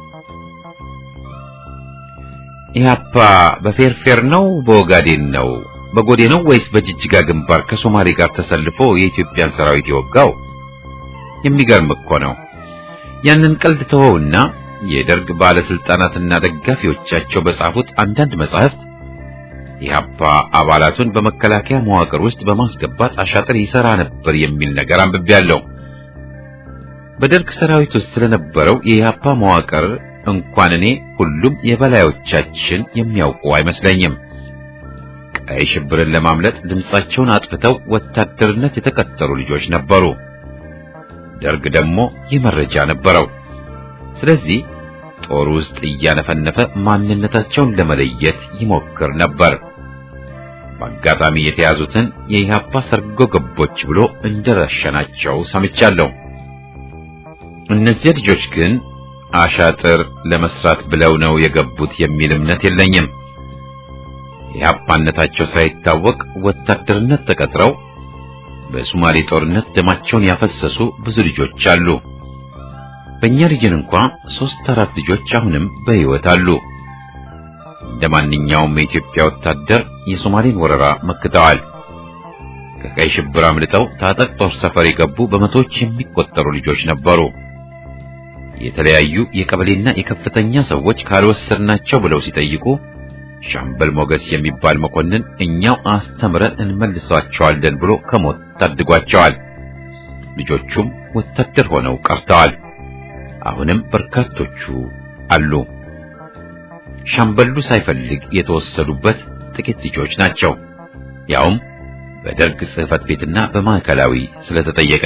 ኢህአፓ በፌርፌር ነው በኦጋዴን ነው በጎዴ ነው ወይስ በጅጅጋ ግንባር ከሶማሌ ጋር ተሰልፎ የኢትዮጵያን ሰራዊት የወጋው? የሚገርም እኮ ነው። ያንን ቀልድ ተወውና የደርግ ባለስልጣናትና ደጋፊዎቻቸው በጻፉት አንዳንድ መጻሕፍት ኢህአፓ አባላቱን በመከላከያ መዋቅር ውስጥ በማስገባት አሻጥር ይሰራ ነበር የሚል ነገር አንብቤያለሁ። በደርግ ሰራዊት ውስጥ ስለነበረው የኢህአፓ መዋቅር እንኳን እኔ ሁሉም የበላዮቻችን የሚያውቁ አይመስለኝም። ቀይ ሽብርን ለማምለጥ ድምጻቸውን አጥፍተው ወታደርነት የተቀጠሩ ልጆች ነበሩ። ደርግ ደግሞ ይህ መረጃ ነበረው። ስለዚህ ጦር ውስጥ እያነፈነፈ ማንነታቸውን ለመለየት ይሞክር ነበር። በአጋጣሚ የተያዙትን የኢህአፓ ሰርጎ ገቦች ብሎ እንደረሸናቸው ሰምቻለሁ። እነዚህ ልጆች ግን አሻጥር ለመስራት ብለው ነው የገቡት የሚል እምነት የለኝም። የኢህአፓነታቸው ሳይታወቅ ወታደርነት ተቀጥረው በሶማሌ ጦርነት ደማቸውን ያፈሰሱ ብዙ ልጆች አሉ። በእኛ ሪጅን እንኳ ሶስት አራት ልጆች አሁንም በሕይወት አሉ። እንደ ማንኛውም የኢትዮጵያ ወታደር የሶማሌን ወረራ መክተዋል። ከቀይ ሽብር አምልጠው ታጠቅ ጦር ሰፈር የገቡ በመቶዎች የሚቆጠሩ ልጆች ነበሩ። የተለያዩ የቀበሌና የከፍተኛ ሰዎች ካልወሰድናቸው ብለው ሲጠይቁ ሻምበል ሞገስ የሚባል መኮንን እኛው አስተምረን እንመልሳቸዋለን ብሎ ከሞት ታድጓቸዋል። ልጆቹም ወታደር ሆነው ቀርተዋል። አሁንም በርካቶቹ አሉ። ሻምበሉ ሳይፈልግ የተወሰዱበት ጥቂት ልጆች ናቸው። ያውም በደርግ ጽሕፈት ቤትና በማዕከላዊ ስለተጠየቀ።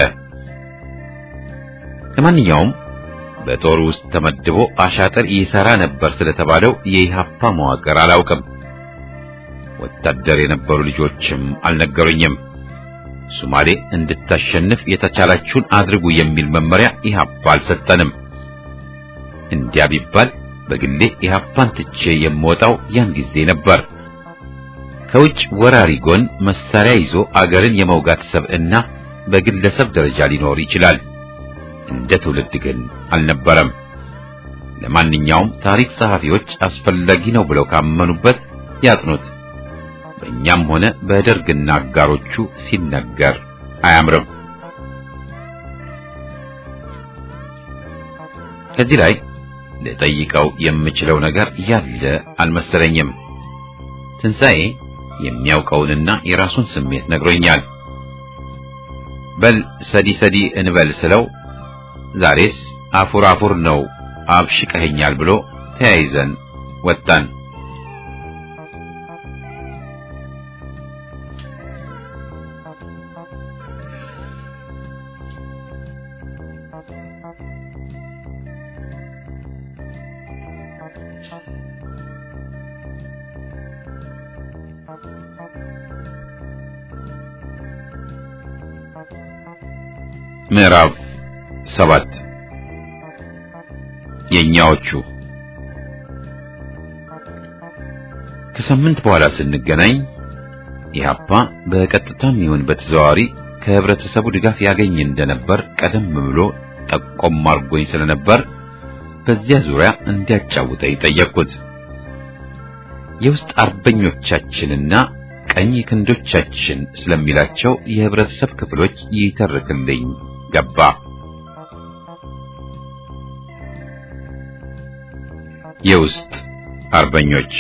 ለማንኛውም በጦር ውስጥ ተመድቦ አሻጥር ይሰራ ነበር ስለተባለው የኢሃፓ መዋቅር አላውቅም። ወታደር የነበሩ ልጆችም አልነገሩኝም። ሶማሌ እንድታሸንፍ የተቻላችሁን አድርጉ የሚል መመሪያ ኢሃፓ አልሰጠንም። እንዲያ ቢባል በግሌ ኢሃፓን ትቼ የምወጣው ያን ጊዜ ነበር። ከውጭ ወራሪ ጎን መሳሪያ ይዞ አገርን የመውጋት ሰብዕና በግለሰብ ደረጃ ሊኖር ይችላል። እንደ ትውልድ ግን አልነበረም። ለማንኛውም ታሪክ ጸሐፊዎች አስፈላጊ ነው ብለው ካመኑበት ያጥኑት። በእኛም ሆነ በደርግና አጋሮቹ ሲነገር አያምርም። ከዚህ ላይ ልጠይቀው የምችለው ነገር ያለ አልመሰለኝም። ትንሣኤ የሚያውቀውንና የራሱን ስሜት ነግሮኛል። በል ሰዲ ሰዲ እንበል ስለው ዛሬስ አፉር አፉር ነው አብሽቀኸኛል ብሎ ተያይዘን ወጣን። ምዕራፍ ሰባት የኛዎቹ ከሳምንት በኋላ ስንገናኝ ኢህአፓ በቀጥታም ይሁን በተዘዋዋሪ ከህብረተሰቡ ድጋፍ ያገኝ እንደነበር ቀደም ብሎ ጠቆም አድርጎኝ ስለነበር በዚያ ዙሪያ እንዲያጫውተኝ ጠየቅኩት። የውስጥ አርበኞቻችንና ቀኝ ክንዶቻችን ስለሚላቸው የህብረተሰብ ክፍሎች ይተርክልኝ ገባ። የውስጥ አርበኞች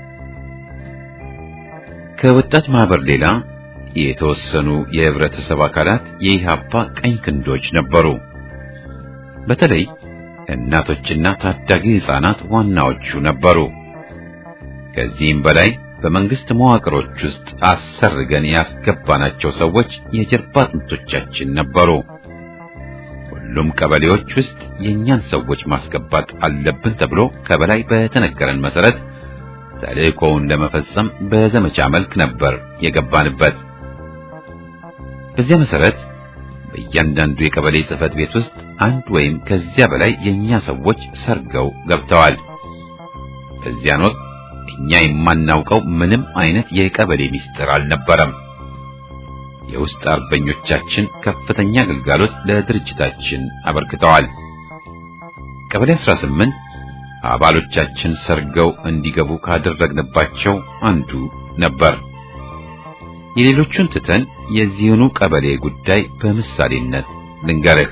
ከወጣት ማህበር ሌላ የተወሰኑ የህብረተሰብ አካላት የኢሃፓ ቀኝ ክንዶች ነበሩ። በተለይ እናቶችና ታዳጊ ህፃናት ዋናዎቹ ነበሩ። ከዚህም በላይ በመንግስት መዋቅሮች ውስጥ አሰርገን ያስገባናቸው ሰዎች የጀርባ አጥንቶቻችን ነበሩ። ሁሉም ቀበሌዎች ውስጥ የእኛን ሰዎች ማስገባት አለብን ተብሎ ከበላይ በተነገረን መሰረት ተልእኮውን ለመፈጸም በዘመቻ መልክ ነበር የገባንበት። በዚያ መሰረት በእያንዳንዱ የቀበሌ ጽህፈት ቤት ውስጥ አንድ ወይም ከዚያ በላይ የእኛ ሰዎች ሰርገው ገብተዋል። በዚያን ወቅት እኛ የማናውቀው ምንም አይነት የቀበሌ ሚስጥር አልነበረም። የውስጥ አርበኞቻችን ከፍተኛ አገልጋሎት ለድርጅታችን አበርክተዋል። ቀበሌ 18 አባሎቻችን ሰርገው እንዲገቡ ካደረግንባቸው አንዱ ነበር። የሌሎቹን ትተን የዚህኑ ቀበሌ ጉዳይ በምሳሌነት ልንገርህ።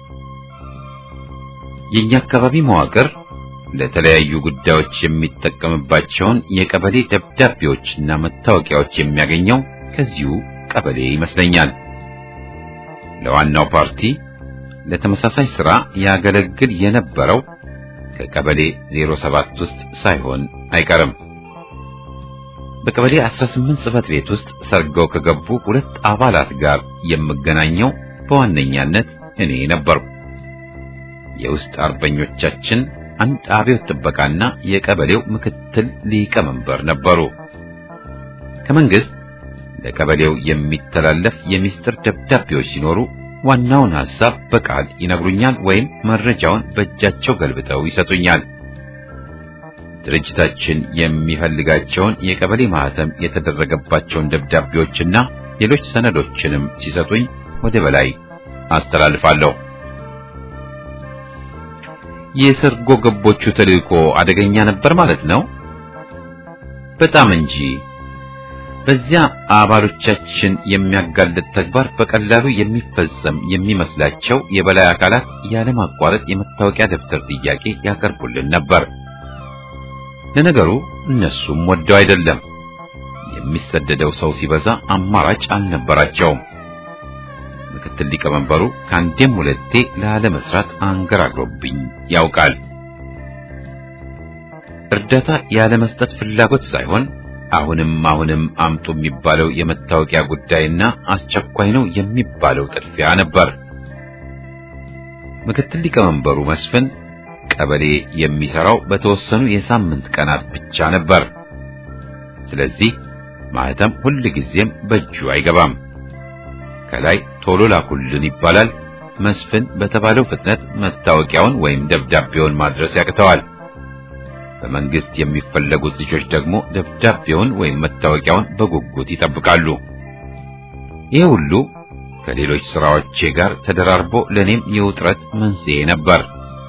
የኛ አካባቢ መዋቅር ለተለያዩ ጉዳዮች የሚጠቀምባቸውን የቀበሌ ደብዳቤዎችና መታወቂያዎች የሚያገኘው ከዚሁ ቀበሌ ይመስለኛል። ለዋናው ፓርቲ ለተመሳሳይ ሥራ ያገለግል የነበረው ከቀበሌ 07 ውስጥ ሳይሆን አይቀርም። በቀበሌ 18 ጽሕፈት ቤት ውስጥ ሰርገው ከገቡ ሁለት አባላት ጋር የምገናኘው በዋነኛነት እኔ ነበርኩ። የውስጥ አርበኞቻችን አንድ አብዮት ጥበቃና የቀበሌው ምክትል ሊቀመንበር ነበሩ። ከመንግስት ለቀበሌው የሚተላለፍ የሚስጥር ደብዳቤዎች ሲኖሩ ዋናውን ሐሳብ በቃል ይነግሩኛል ወይም መረጃውን በእጃቸው ገልብጠው ይሰጡኛል። ድርጅታችን የሚፈልጋቸውን የቀበሌ ማህተም የተደረገባቸውን ደብዳቤዎችና ሌሎች ሰነዶችንም ሲሰጡኝ ወደ በላይ አስተላልፋለሁ። የሰርጎ ገቦቹ ተልእኮ አደገኛ ነበር ማለት ነው። በጣም እንጂ። በዚያ አባሎቻችን የሚያጋልጥ ተግባር በቀላሉ የሚፈጸም የሚመስላቸው የበላይ አካላት ያለማቋረጥ የመታወቂያ ደብተር ጥያቄ ያቀርቡልን ነበር። ለነገሩ እነሱም ወደው አይደለም። የሚሰደደው ሰው ሲበዛ አማራጭ አልነበራቸውም። ምክትል ሊቀመንበሩ ከአንዴም ሁለቴ ላለመስራት አንገራግሮብኝ ያውቃል። እርዳታ ያለመስጠት ፍላጎት ሳይሆን አሁንም አሁንም አምጡ የሚባለው የመታወቂያ ጉዳይና አስቸኳይ ነው የሚባለው ጥድፊያ ነበር። ምክትል ሊቀመንበሩ መስፍን ቀበሌ የሚሰራው በተወሰኑ የሳምንት ቀናት ብቻ ነበር። ስለዚህ ማህተም ሁል ጊዜም በእጁ አይገባም። ከላይ ቶሎ ላኩልን ይባላል። መስፍን በተባለው ፍጥነት መታወቂያውን ወይም ደብዳቤውን ማድረስ ያቅተዋል። በመንግስት የሚፈለጉት ልጆች ደግሞ ደብዳቤውን ወይም መታወቂያውን በጉጉት ይጠብቃሉ። ይህ ሁሉ ከሌሎች ስራዎቼ ጋር ተደራርቦ ለኔም የውጥረት መንስኤ ነበር።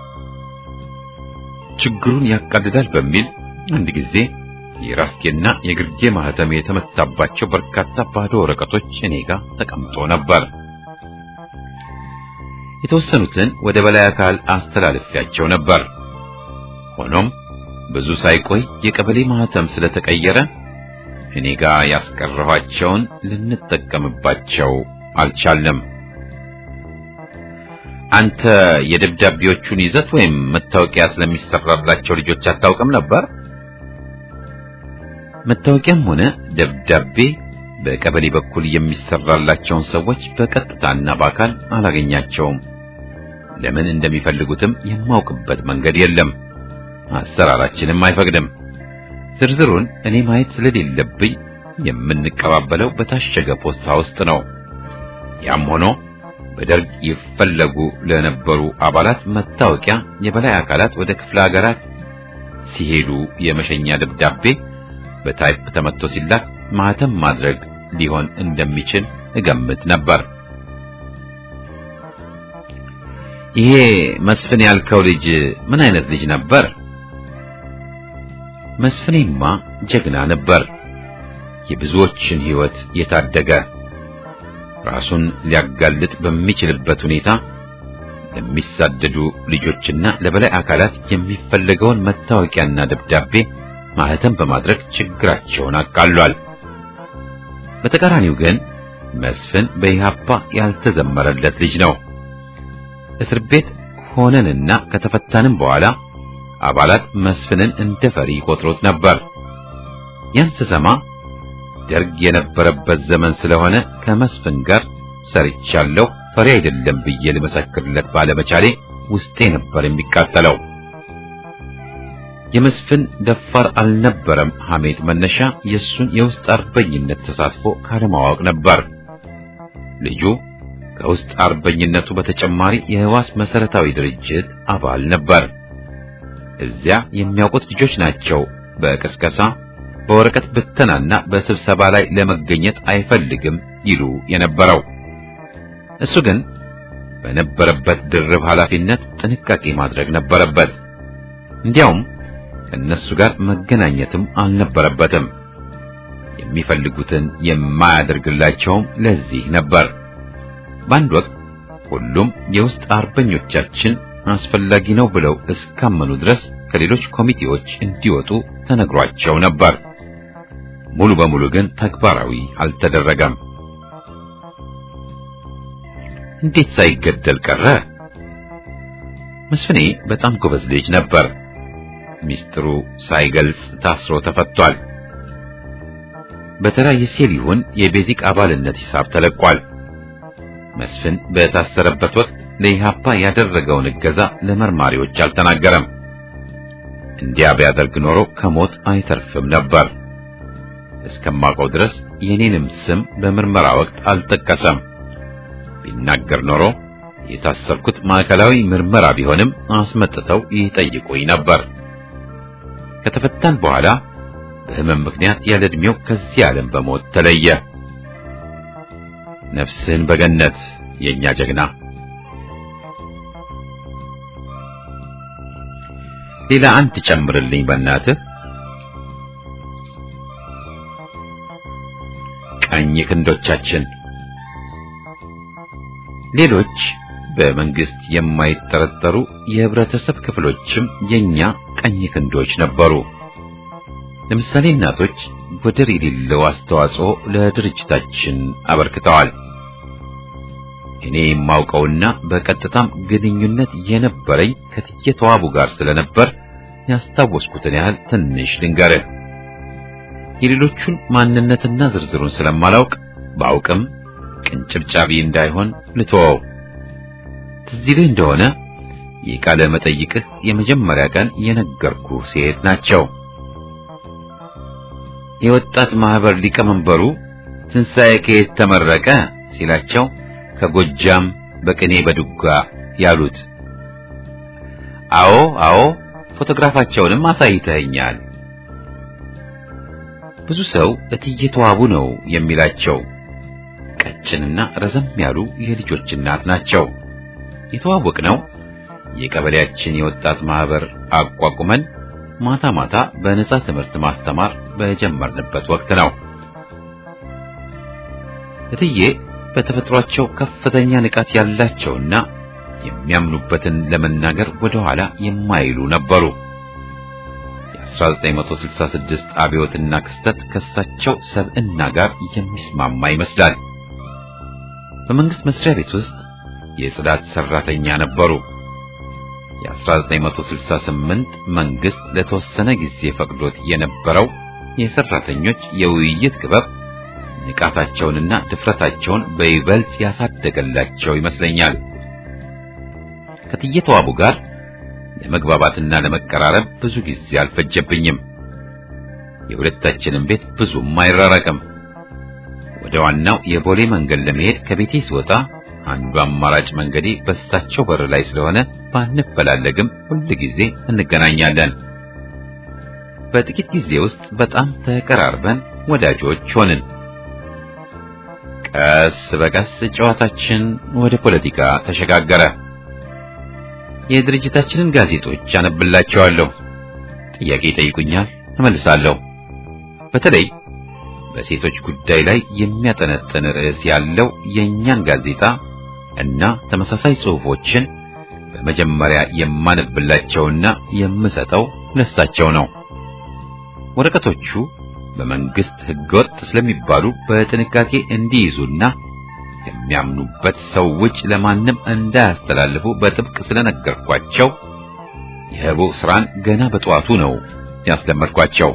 ችግሩን ያቃልላል በሚል አንድ ጊዜ የራስጌና የግርጌ ማህተም የተመታባቸው በርካታ ባዶ ወረቀቶች እኔ ጋር ተቀምጦ ነበር። የተወሰኑትን ወደ በላይ አካል አስተላልፊያቸው ነበር። ሆኖም ብዙ ሳይቆይ የቀበሌ ማህተም ስለተቀየረ እኔ ጋር ያስቀረኋቸውን ልንጠቀምባቸው አልቻልንም። አንተ የደብዳቤዎቹን ይዘት ወይም መታወቂያ ስለሚሰራላቸው ልጆች አታውቅም ነበር? መታወቂያም ሆነ ደብዳቤ በቀበሌ በኩል የሚሰራላቸውን ሰዎች በቀጥታና በአካል አላገኛቸውም። ለምን እንደሚፈልጉትም የማውቅበት መንገድ የለም። አሰራራችንም አይፈቅድም። ዝርዝሩን እኔ ማየት ስለሌለብኝ የምንቀባበለው በታሸገ ፖስታ ውስጥ ነው። ያም ሆኖ በደርግ ይፈለጉ ለነበሩ አባላት መታወቂያ የበላይ አካላት ወደ ክፍለ ሀገራት ሲሄዱ የመሸኛ ደብዳቤ በታይፕ ተመቶ ሲላክ ማህተም ማድረግ ሊሆን እንደሚችል እገምት ነበር። ይሄ መስፍን ያልከው ልጅ ምን አይነት ልጅ ነበር? መስፍኔማ ጀግና ነበር። የብዙዎችን ሕይወት የታደገ ራሱን ሊያጋልጥ በሚችልበት ሁኔታ ለሚሳደዱ ልጆችና ለበላይ አካላት የሚፈለገውን መታወቂያና ደብዳቤ ማህተም በማድረግ ችግራቸውን አቃሏል። በተቃራኒው ግን መስፍን በኢህአፓ ያልተዘመረለት ልጅ ነው። እስር ቤት ሆነንና ከተፈታንም በኋላ አባላት መስፍንን እንደ ፈሪ ቆጥሮት ነበር። ያን ስሰማ ደርግ የነበረበት ዘመን ስለሆነ ከመስፍን ጋር ሰርቻለሁ፣ ፈሪ አይደለም ብዬ ልመሰክርለት ባለመቻሌ ውስጤ ነበር የሚቃጠለው። የመስፍን ደፋር አልነበረም ሐሜት መነሻ የሱን የውስጥ አርበኝነት ተሳትፎ ካለማወቅ ነበር። ልጁ ከውስጥ አርበኝነቱ በተጨማሪ የህዋስ መሰረታዊ ድርጅት አባል ነበር። እዚያ የሚያውቁት ልጆች ናቸው በቅስቀሳ በወረቀት ብተናና በስብሰባ ላይ ለመገኘት አይፈልግም ይሉ የነበረው። እሱ ግን በነበረበት ድርብ ኃላፊነት ጥንቃቄ ማድረግ ነበረበት። እንዲያውም ከእነሱ ጋር መገናኘትም አልነበረበትም። የሚፈልጉትን የማያደርግላቸውም ለዚህ ነበር። በአንድ ወቅት ሁሉም የውስጥ አርበኞቻችን አስፈላጊ ነው ብለው እስካመኑ ድረስ ከሌሎች ኮሚቴዎች እንዲወጡ ተነግሯቸው ነበር። ሙሉ በሙሉ ግን ተግባራዊ አልተደረገም። እንዴት ሳይገደል ቀረ? መስፍኔ በጣም ጎበዝ ልጅ ነበር። ሚስጥሩ ሳይገልጽ ታስሮ ተፈቷል። በተራ የሴል ይሁን የቤዚክ አባልነት ሂሳብ ተለቋል። መስፍን በታሰረበት ወቅት ለኢህአፓ ያደረገውን እገዛ ለመርማሪዎች አልተናገረም። እንዲያ ቢያደርግ ኖሮ ከሞት አይተርፍም ነበር። እስከማውቀው ድረስ የኔንም ስም በምርመራ ወቅት አልጠቀሰም። ቢናገር ኖሮ የታሰርኩት ማዕከላዊ ምርመራ ቢሆንም አስመጥተው ይጠይቁኝ ነበር። ከተፈታን በኋላ በህመም ምክንያት ያለ ዕድሜው ከዚህ ዓለም በሞት ተለየ። ነፍስህን በገነት የኛ ጀግና። ሌላ አንድ ጨምርልኝ በእናትህ። ቀኝ ክንዶቻችን ሌሎች በመንግስት የማይጠረጠሩ የህብረተሰብ ክፍሎችም የኛ ቀኝ ክንዶች ነበሩ። ለምሳሌ እናቶች ወደር የሌለው አስተዋጽኦ ለድርጅታችን አበርክተዋል። እኔ የማውቀውና በቀጥታም ግንኙነት የነበረኝ ከትዬ ተዋቡ ጋር ስለነበር ያስታወስኩትን ያህል ትንሽ ልንገርህ። የሌሎቹን ማንነትና ዝርዝሩን ስለማላውቅ ባውቅም ቅንጭብጫቢ እንዳይሆን ልተወው። ትዝ ይልህ እንደሆነ የቃለ መጠይቅህ የመጀመሪያ ቀን የነገርኩህ ሴት ናቸው። የወጣት ማህበር ሊቀመንበሩ ትንሣኤ ከየት ተመረቀ ሲላቸው ከጎጃም በቅኔ በዱጋ ያሉት። አዎ አዎ፣ ፎቶግራፋቸውንም አሳይተኸኛል። ብዙ ሰው እትዬ ተዋቡ ነው የሚላቸው። ቀጭንና ረዘም ያሉ የልጆች እናት ናቸው። የተዋወቅነው የቀበሌያችን የወጣት ማህበር አቋቁመን ማታ ማታ በነጻ ትምህርት ማስተማር በጀመርንበት ወቅት ነው። እትዬ በተፈጥሯቸው ከፍተኛ ንቃት ያላቸውና የሚያምኑበትን ለመናገር ወደ ኋላ የማይሉ ነበሩ። የ1966 አብዮትና ክስተት ከሳቸው ሰብዕና ጋር የሚስማማ ይመስላል። በመንግስት መስሪያ ቤት ውስጥ የጽዳት ሰራተኛ ነበሩ። የ1968 መንግስት ለተወሰነ ጊዜ ፈቅዶት የነበረው የሰራተኞች የውይይት ክበብ ንቃታቸውንና ድፍረታቸውን በይበልጥ ያሳደገላቸው ይመስለኛል። ከትዬ ተዋቡ ጋር ለመግባባትና ለመቀራረብ ብዙ ጊዜ አልፈጀብኝም። የሁለታችንም ቤት ብዙም አይራራቅም። ወደ ዋናው የቦሌ መንገድ ለመሄድ ከቤቴ ስወጣ አንዱ አማራጭ መንገዴ በሳቸው በር ላይ ስለሆነ ባንፈላለግም ሁል ጊዜ እንገናኛለን። በጥቂት ጊዜ ውስጥ በጣም ተቀራርበን ወዳጆች ሆንን። ቀስ በቀስ ጨዋታችን ወደ ፖለቲካ ተሸጋገረ። የድርጅታችንን ጋዜጦች አነብላቸዋለሁ። ጥያቄ ይጠይቁኛል፣ እመልሳለሁ። በተለይ በሴቶች ጉዳይ ላይ የሚያጠነጥን ርዕስ ያለው የእኛን ጋዜጣ እና ተመሳሳይ ጽሑፎችን በመጀመሪያ የማነብላቸውና የምሰጠው ለሳቸው ነው። ወረቀቶቹ በመንግስት ሕገወጥ ስለሚባሉ በጥንቃቄ እንዲይዙና ከሚያምኑበት ሰው ውጭ ለማንም እንዳያስተላልፉ በጥብቅ ስለነገርኳቸው የህቡ ስራን ገና በጠዋቱ ነው ያስለመድኳቸው።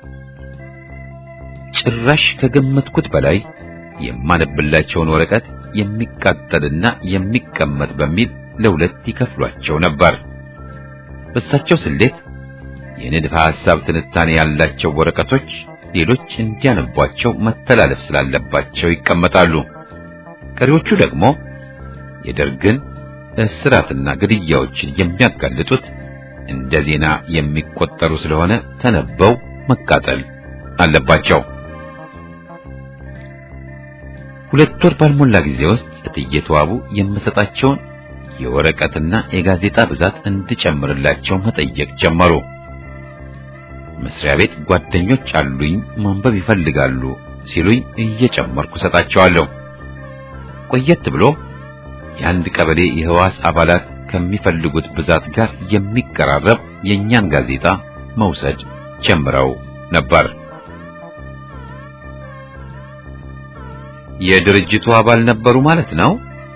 ጭራሽ ከገመትኩት በላይ የማነብላቸውን ወረቀት የሚቃጠልና የሚቀመጥ በሚል ለሁለት ይከፍሏቸው ነበር። በሳቸው ስሌት የንድፈ ሐሳብ ትንታኔ ያላቸው ወረቀቶች ሌሎች እንዲያነቧቸው መተላለፍ ስላለባቸው ይቀመጣሉ። ቀሪዎቹ ደግሞ የደርግን እስራትና ግድያዎችን የሚያጋልጡት እንደ ዜና የሚቆጠሩ ስለሆነ ተነበው መቃጠል አለባቸው። ሁለት ወር ባልሞላ ጊዜ ውስጥ እትዬ ተዋቡ የምሰጣቸውን የወረቀትና የጋዜጣ ብዛት እንድጨምርላቸው መጠየቅ ጀመሩ። መስሪያ ቤት ጓደኞች አሉኝ ማንበብ ይፈልጋሉ ሲሉኝ እየጨመርኩ ሰጣቸዋለሁ። ቆየት ብሎ የአንድ ቀበሌ የህዋስ አባላት ከሚፈልጉት ብዛት ጋር የሚቀራረብ የእኛን ጋዜጣ መውሰድ ጀምረው ነበር። የድርጅቱ አባል ነበሩ ማለት ነው።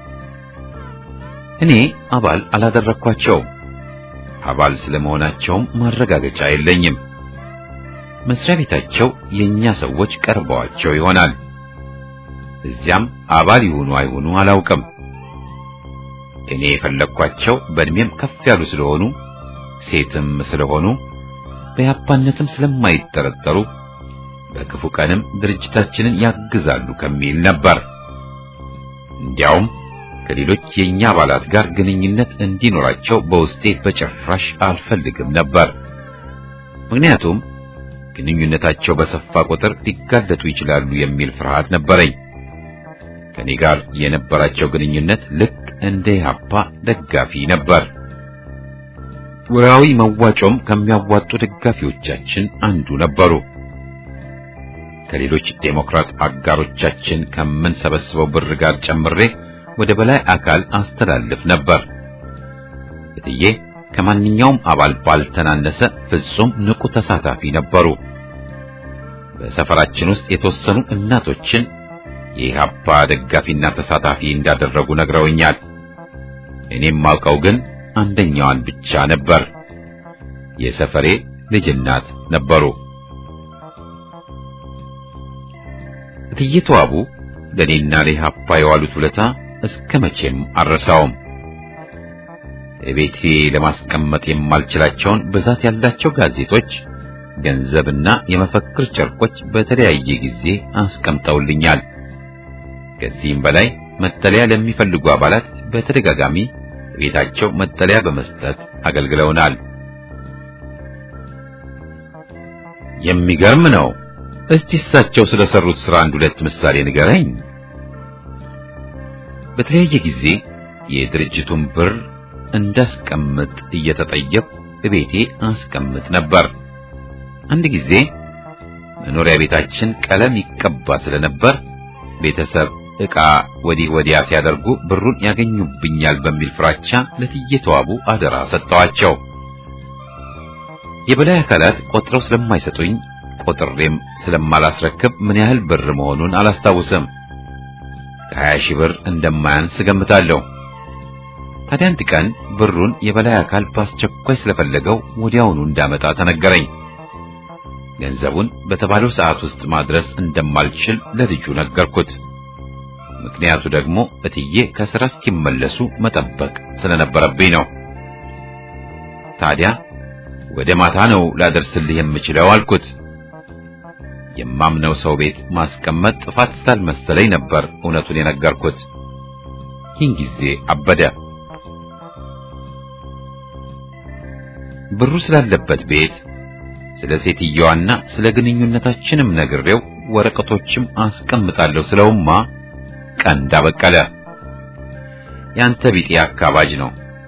እኔ አባል አላደረኳቸውም። አባል ስለመሆናቸውም ማረጋገጫ የለኝም። መስሪያ ቤታቸው የኛ ሰዎች ቀርበዋቸው ይሆናል። እዚያም አባል ይሁኑ አይሁኑ አላውቅም። እኔ የፈለግኳቸው በእድሜም ከፍ ያሉ ስለሆኑ ሴትም ስለሆኑ በያፓነትም ስለማይጠረጠሩ በክፉ ቀንም ድርጅታችንን ያግዛሉ ከሚል ነበር። እንዲያውም ከሌሎች የኛ አባላት ጋር ግንኙነት እንዲኖራቸው በውስጤ በጭራሽ አልፈልግም ነበር። ምክንያቱም ግንኙነታቸው በሰፋ ቁጥር ሊጋለጡ ይችላሉ የሚል ፍርሃት ነበረኝ። ከኔ ጋር የነበራቸው ግንኙነት ልክ እንደ ኢህአፓ ደጋፊ ነበር። ወርሃዊ መዋጮም ከሚያዋጡ ደጋፊዎቻችን አንዱ ነበሩ። ከሌሎች ዴሞክራት አጋሮቻችን ከምንሰበስበው ብር ጋር ጨምሬ ወደ በላይ አካል አስተላልፍ ነበር። እትዬ ከማንኛውም አባል ባልተናነሰ ፍጹም ንቁ ተሳታፊ ነበሩ። በሰፈራችን ውስጥ የተወሰኑ እናቶችን የኢህአፓ ደጋፊና ተሳታፊ እንዳደረጉ ነግረውኛል። እኔም ማውቀው ግን አንደኛዋን ብቻ ነበር። የሰፈሬ ልጅ እናት ነበሩ። እትዬ ተዋቡ ለእኔና ለኢህአፓ የዋሉት ውለታ እስከ መቼም አልረሳውም። ቤቴ ለማስቀመጥ የማልችላቸውን ብዛት ያላቸው ጋዜጦች፣ ገንዘብና የመፈክር ጨርቆች በተለያየ ጊዜ አስቀምጠውልኛል። ከዚህም በላይ መጠለያ ለሚፈልጉ አባላት በተደጋጋሚ ቤታቸው መጠለያ በመስጠት አገልግለውናል። የሚገርም ነው። እስቲ እሳቸው ስለሰሩት ሥራ አንድ ሁለት ምሳሌ ንገረኝ። በተለያየ ጊዜ የድርጅቱን ብር እንዳስቀምጥ እየተጠየቅኩ እቤቴ አስቀምጥ ነበር። አንድ ጊዜ መኖሪያ ቤታችን ቀለም ይቀባ ስለነበር ቤተሰብ ዕቃ ወዲህ ወዲያ ሲያደርጉ ብሩን ያገኙብኛል በሚል ፍራቻ ለእትዬ ተዋቡ አደራ ሰጠዋቸው። የበላይ አካላት ቆጥረው ስለማይሰጡኝ ቆጥሬም ስለማላስረክብ ምን ያህል ብር መሆኑን አላስታውስም። ከሀያ ሺህ ብር እንደማያንስ ገምታለሁ። ታዲያ አንድ ቀን ብሩን የበላይ አካል በአስቸኳይ ስለፈለገው ወዲያውኑ እንዳመጣ ተነገረኝ። ገንዘቡን በተባለው ሰዓት ውስጥ ማድረስ እንደማልችል ለልጁ ነገርኩት። ምክንያቱ ደግሞ እትዬ ከሥራ እስኪመለሱ መጠበቅ ስለነበረብኝ ነው። ታዲያ ወደ ማታ ነው ላደርስልህ የምችለው አልኩት። የማምነው ሰው ቤት ማስቀመጥ ጥፋት ስላልመሰለኝ ነበር እውነቱን የነገርኩት። ይህን ጊዜ አበደ። ብሩ ስላለበት ቤት ስለ ሴትየዋና ስለ ግንኙነታችንም ነግሬው ወረቀቶችም አስቀምጣለሁ ስለውማ ቀንድ አበቀለ። ያንተ ቢጤ አካባጅ ነው።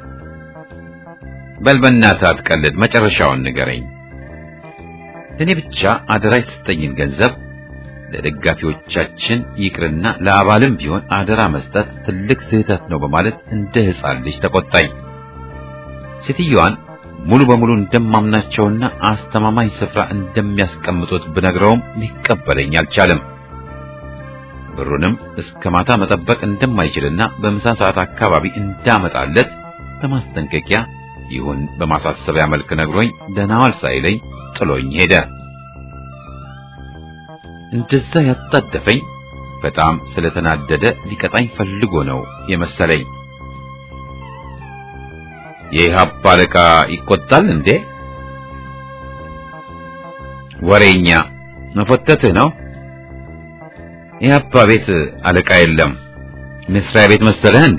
በል በእናትህ አትቀልድ፣ መጨረሻውን ንገረኝ። ለእኔ ብቻ አደራ የተሰጠኝን ገንዘብ ለደጋፊዎቻችን ይቅርና ለአባልም ቢሆን አደራ መስጠት ትልቅ ስህተት ነው በማለት እንደ ሕፃን ልጅ ተቆጣኝ። ሴትዮዋን ሙሉ በሙሉ እንደማምናቸውና አስተማማኝ ስፍራ እንደሚያስቀምጡት ብነግረውም ሊቀበለኝ አልቻለም። ብሩንም እስከ ማታ መጠበቅ እንደማይችልና በምሳ ሰዓት አካባቢ እንዳመጣለት በማስጠንቀቂያ ይሁን በማሳሰቢያ መልክ ነግሮኝ ደህና ዋል ሳይለኝ ጥሎኝ ሄደ። እንደዛ ያጣደፈኝ በጣም ስለተናደደ ሊቀጣኝ ፈልጎ ነው የመሰለኝ። የኢህአፓ አለቃ ይቆጣል እንዴ? ወሬኛ መፎተትህ ነው። ኢህአፓ ቤት አለቃ የለም። መስሪያ ቤት መሰለህ እንዴ?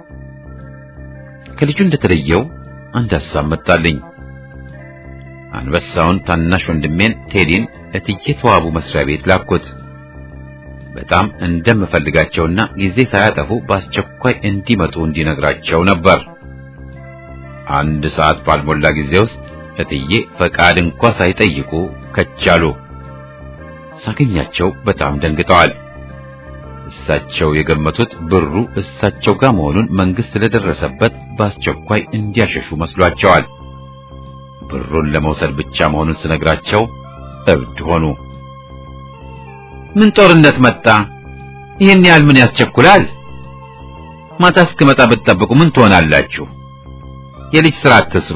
ከልጁ እንደተለየው አንድ ሐሳብ መጣልኝ። አንበሳውን ታናሽ ወንድሜን ቴዲን እትዬ ተዋቡ መስሪያ ቤት ላኩት። በጣም እንደምፈልጋቸውና ጊዜ ሳያጠፉ በአስቸኳይ እንዲመጡ እንዲነግራቸው ነበር። አንድ ሰዓት ባልሞላ ጊዜ ውስጥ እትዬ ፈቃድ እንኳ ሳይጠይቁ ከቻሉ። ሳገኛቸው በጣም ደንግጠዋል። እሳቸው የገመቱት ብሩ እሳቸው ጋር መሆኑን መንግስት ስለደረሰበት በአስቸኳይ እንዲያሸሹ መስሏቸዋል። ብሩን ለመውሰድ ብቻ መሆኑን ስነግራቸው እብድ ሆኑ። ምን ጦርነት መጣ? ይህን ያህል ምን ያስቸኩላል? ማታ እስክመጣ ብትጠብቁ ምን ትሆናላችሁ? የልጅ ስራ አትስሩ።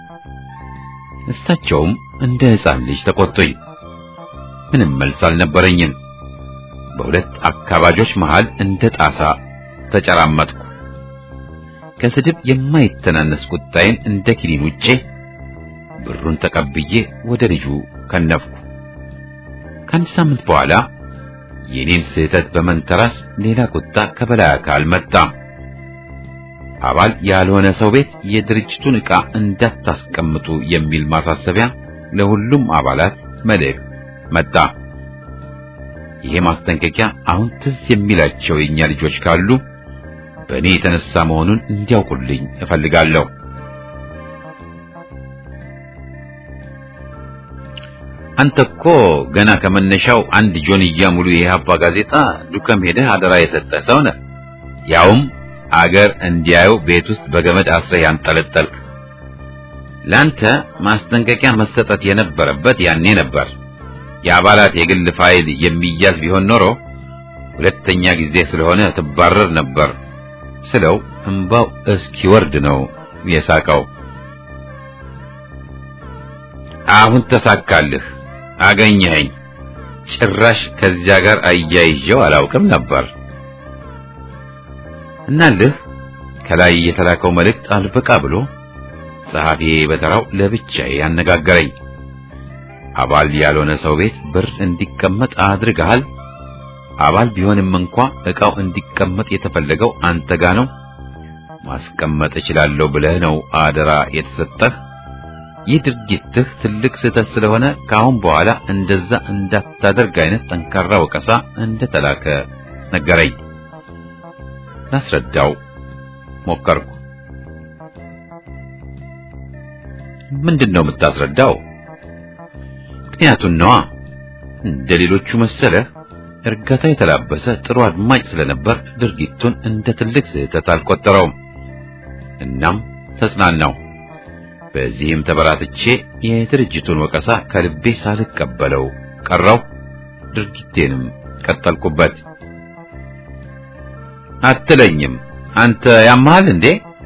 እሳቸውም እንደ ሕፃን ልጅ ተቆጡኝ። ምንም መልስ አልነበረኝም። በሁለት አካባጆች መሃል እንደ ጣሳ ተጨራመጥኩ። ከስድብ የማይተናነስ ቁጣዬን እንደ ኪኒን ውጬ ብሩን ተቀብዬ ወደ ልጁ ከነፍኩ። ከአንድ ሳምንት በኋላ የኔን ስህተት በመንተራስ ሌላ ቁጣ ከበላይ አካል መጣ። አባል ያልሆነ ሰው ቤት የድርጅቱን ዕቃ እንዳታስቀምጡ የሚል ማሳሰቢያ ለሁሉም አባላት መልእክት መጣ። ይሄ ማስጠንቀቂያ አሁን ትዝ የሚላቸው የኛ ልጆች ካሉ በእኔ የተነሳ መሆኑን እንዲያውቁልኝ እፈልጋለሁ። አንተ እኮ ገና ከመነሻው አንድ ጆንያ ሙሉ የኢህአፓ ጋዜጣ ዱከም ሄደህ አደራ የሰጠህ ሰው ነህ። ያውም አገር እንዲያዩ ቤት ውስጥ በገመድ አስረህ ያንጠለጠልክ። ላንተ ማስጠንቀቂያ መሰጠት የነበረበት ያኔ ነበር። የአባላት የግል ፋይል የሚያዝ ቢሆን ኖሮ ሁለተኛ ጊዜ ስለሆነ ትባረር ነበር ስለው እንባው እስኪወርድ ነው የሳቀው። አሁን ተሳካልህ፣ አገኘኸኝ። ጭራሽ ከዚያ ጋር አያይዤው አላውቅም ነበር። እናልህ ከላይ የተላከው መልእክት አልበቃ ብሎ ጸሐፊ በተራው ለብቻዬ ያነጋገረኝ። አባል ያልሆነ ሰው ቤት ብር እንዲቀመጥ አድርገሃል። አባል ቢሆንም እንኳ ዕቃው እንዲቀመጥ የተፈለገው አንተ ጋ ነው። ማስቀመጥ እችላለሁ ብለህ ነው አደራ የተሰጠህ። ይህ ድርጊትህ ትልቅ ስህተት ስለሆነ ከአሁን በኋላ እንደዛ እንዳታደርግ አይነት ጠንካራ ወቀሳ እንደተላከ ነገረኝ። ላስረዳው ሞከርኩ። ምንድን ነው የምታስረዳው? ምክንያቱን ነዋ። እንደ ሌሎቹ መሰለህ እርጋታ የተላበሰ ጥሩ አድማጭ ስለነበር ድርጊቱን እንደ ትልቅ ስህተት አልቆጠረውም። እናም ተጽናናው። በዚህም ተበራትቼ የድርጅቱን ወቀሳ ከልቤ ሳልቀበለው ቀረው። ድርጊቴንም ቀጠልኩበት። አትለኝም አንተ ያመሃል እንዴ?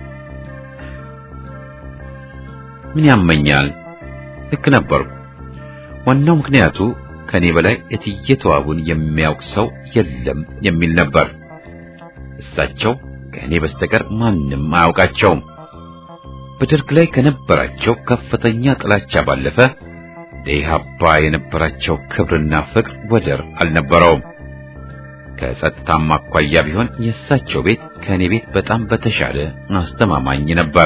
ምን ያመኛል? ልክ ነበርኩ። ዋናው ምክንያቱ ከኔ በላይ እትዬ ተዋቡን የሚያውቅ ሰው የለም የሚል ነበር። እሳቸው ከእኔ በስተቀር ማንም አያውቃቸውም። በደርግ ላይ ከነበራቸው ከፍተኛ ጥላቻ ባለፈ ለኢህአፓ የነበራቸው ክብርና ፍቅር ወደር አልነበረውም። ከጸጥታም አኳያ ቢሆን የእሳቸው ቤት ከእኔ ቤት በጣም በተሻለ አስተማማኝ ነበር።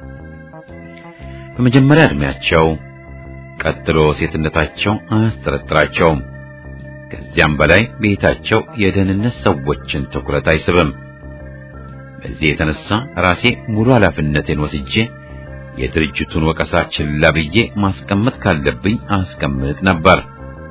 በመጀመሪያ ዕድሜያቸው ቀጥሎ ሴትነታቸው አያስጠረጥራቸውም። ከዚያም በላይ ቤታቸው የደህንነት ሰዎችን ትኩረት አይስብም። በዚህ የተነሳ ራሴ ሙሉ ኃላፊነቴን ወስጄ የድርጅቱን ወቀሳ ችላ ብዬ ማስቀመጥ ካለብኝ አስቀምጥ ነበር።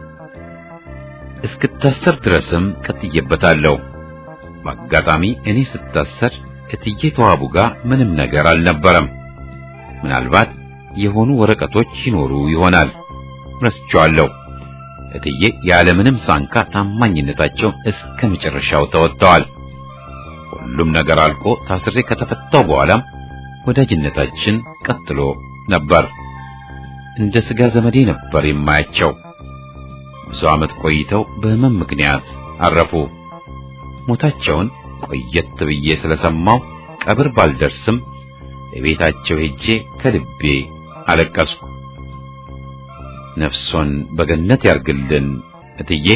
እስክታሰር ድረስም ቀጥዬበታለሁ። በአጋጣሚ እኔ ስታሰር እትዬ ተዋቡ ጋር ምንም ነገር አልነበረም። ምናልባት የሆኑ ወረቀቶች ይኖሩ ይሆናል። ረስቼዋለሁ። እትዬ ያለምንም ሳንካ ታማኝነታቸውን እስከ መጨረሻው ተወጥተዋል። ሁሉም ነገር አልቆ ታስሬ ከተፈታው በኋላም ወዳጅነታችን ቀጥሎ ነበር። እንደ ስጋ ዘመዴ ነበር የማያቸው። ብዙ ዓመት ቆይተው በሕመም ምክንያት አረፉ። ሞታቸውን ቆየት ብዬ ስለሰማው ቀብር ባልደርስም የቤታቸው ሄጄ ከልቤ አለቀስኩ። ነፍሶን በገነት ያርግልን እትዬ።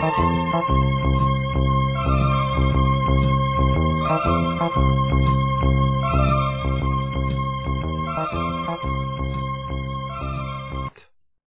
Thank you.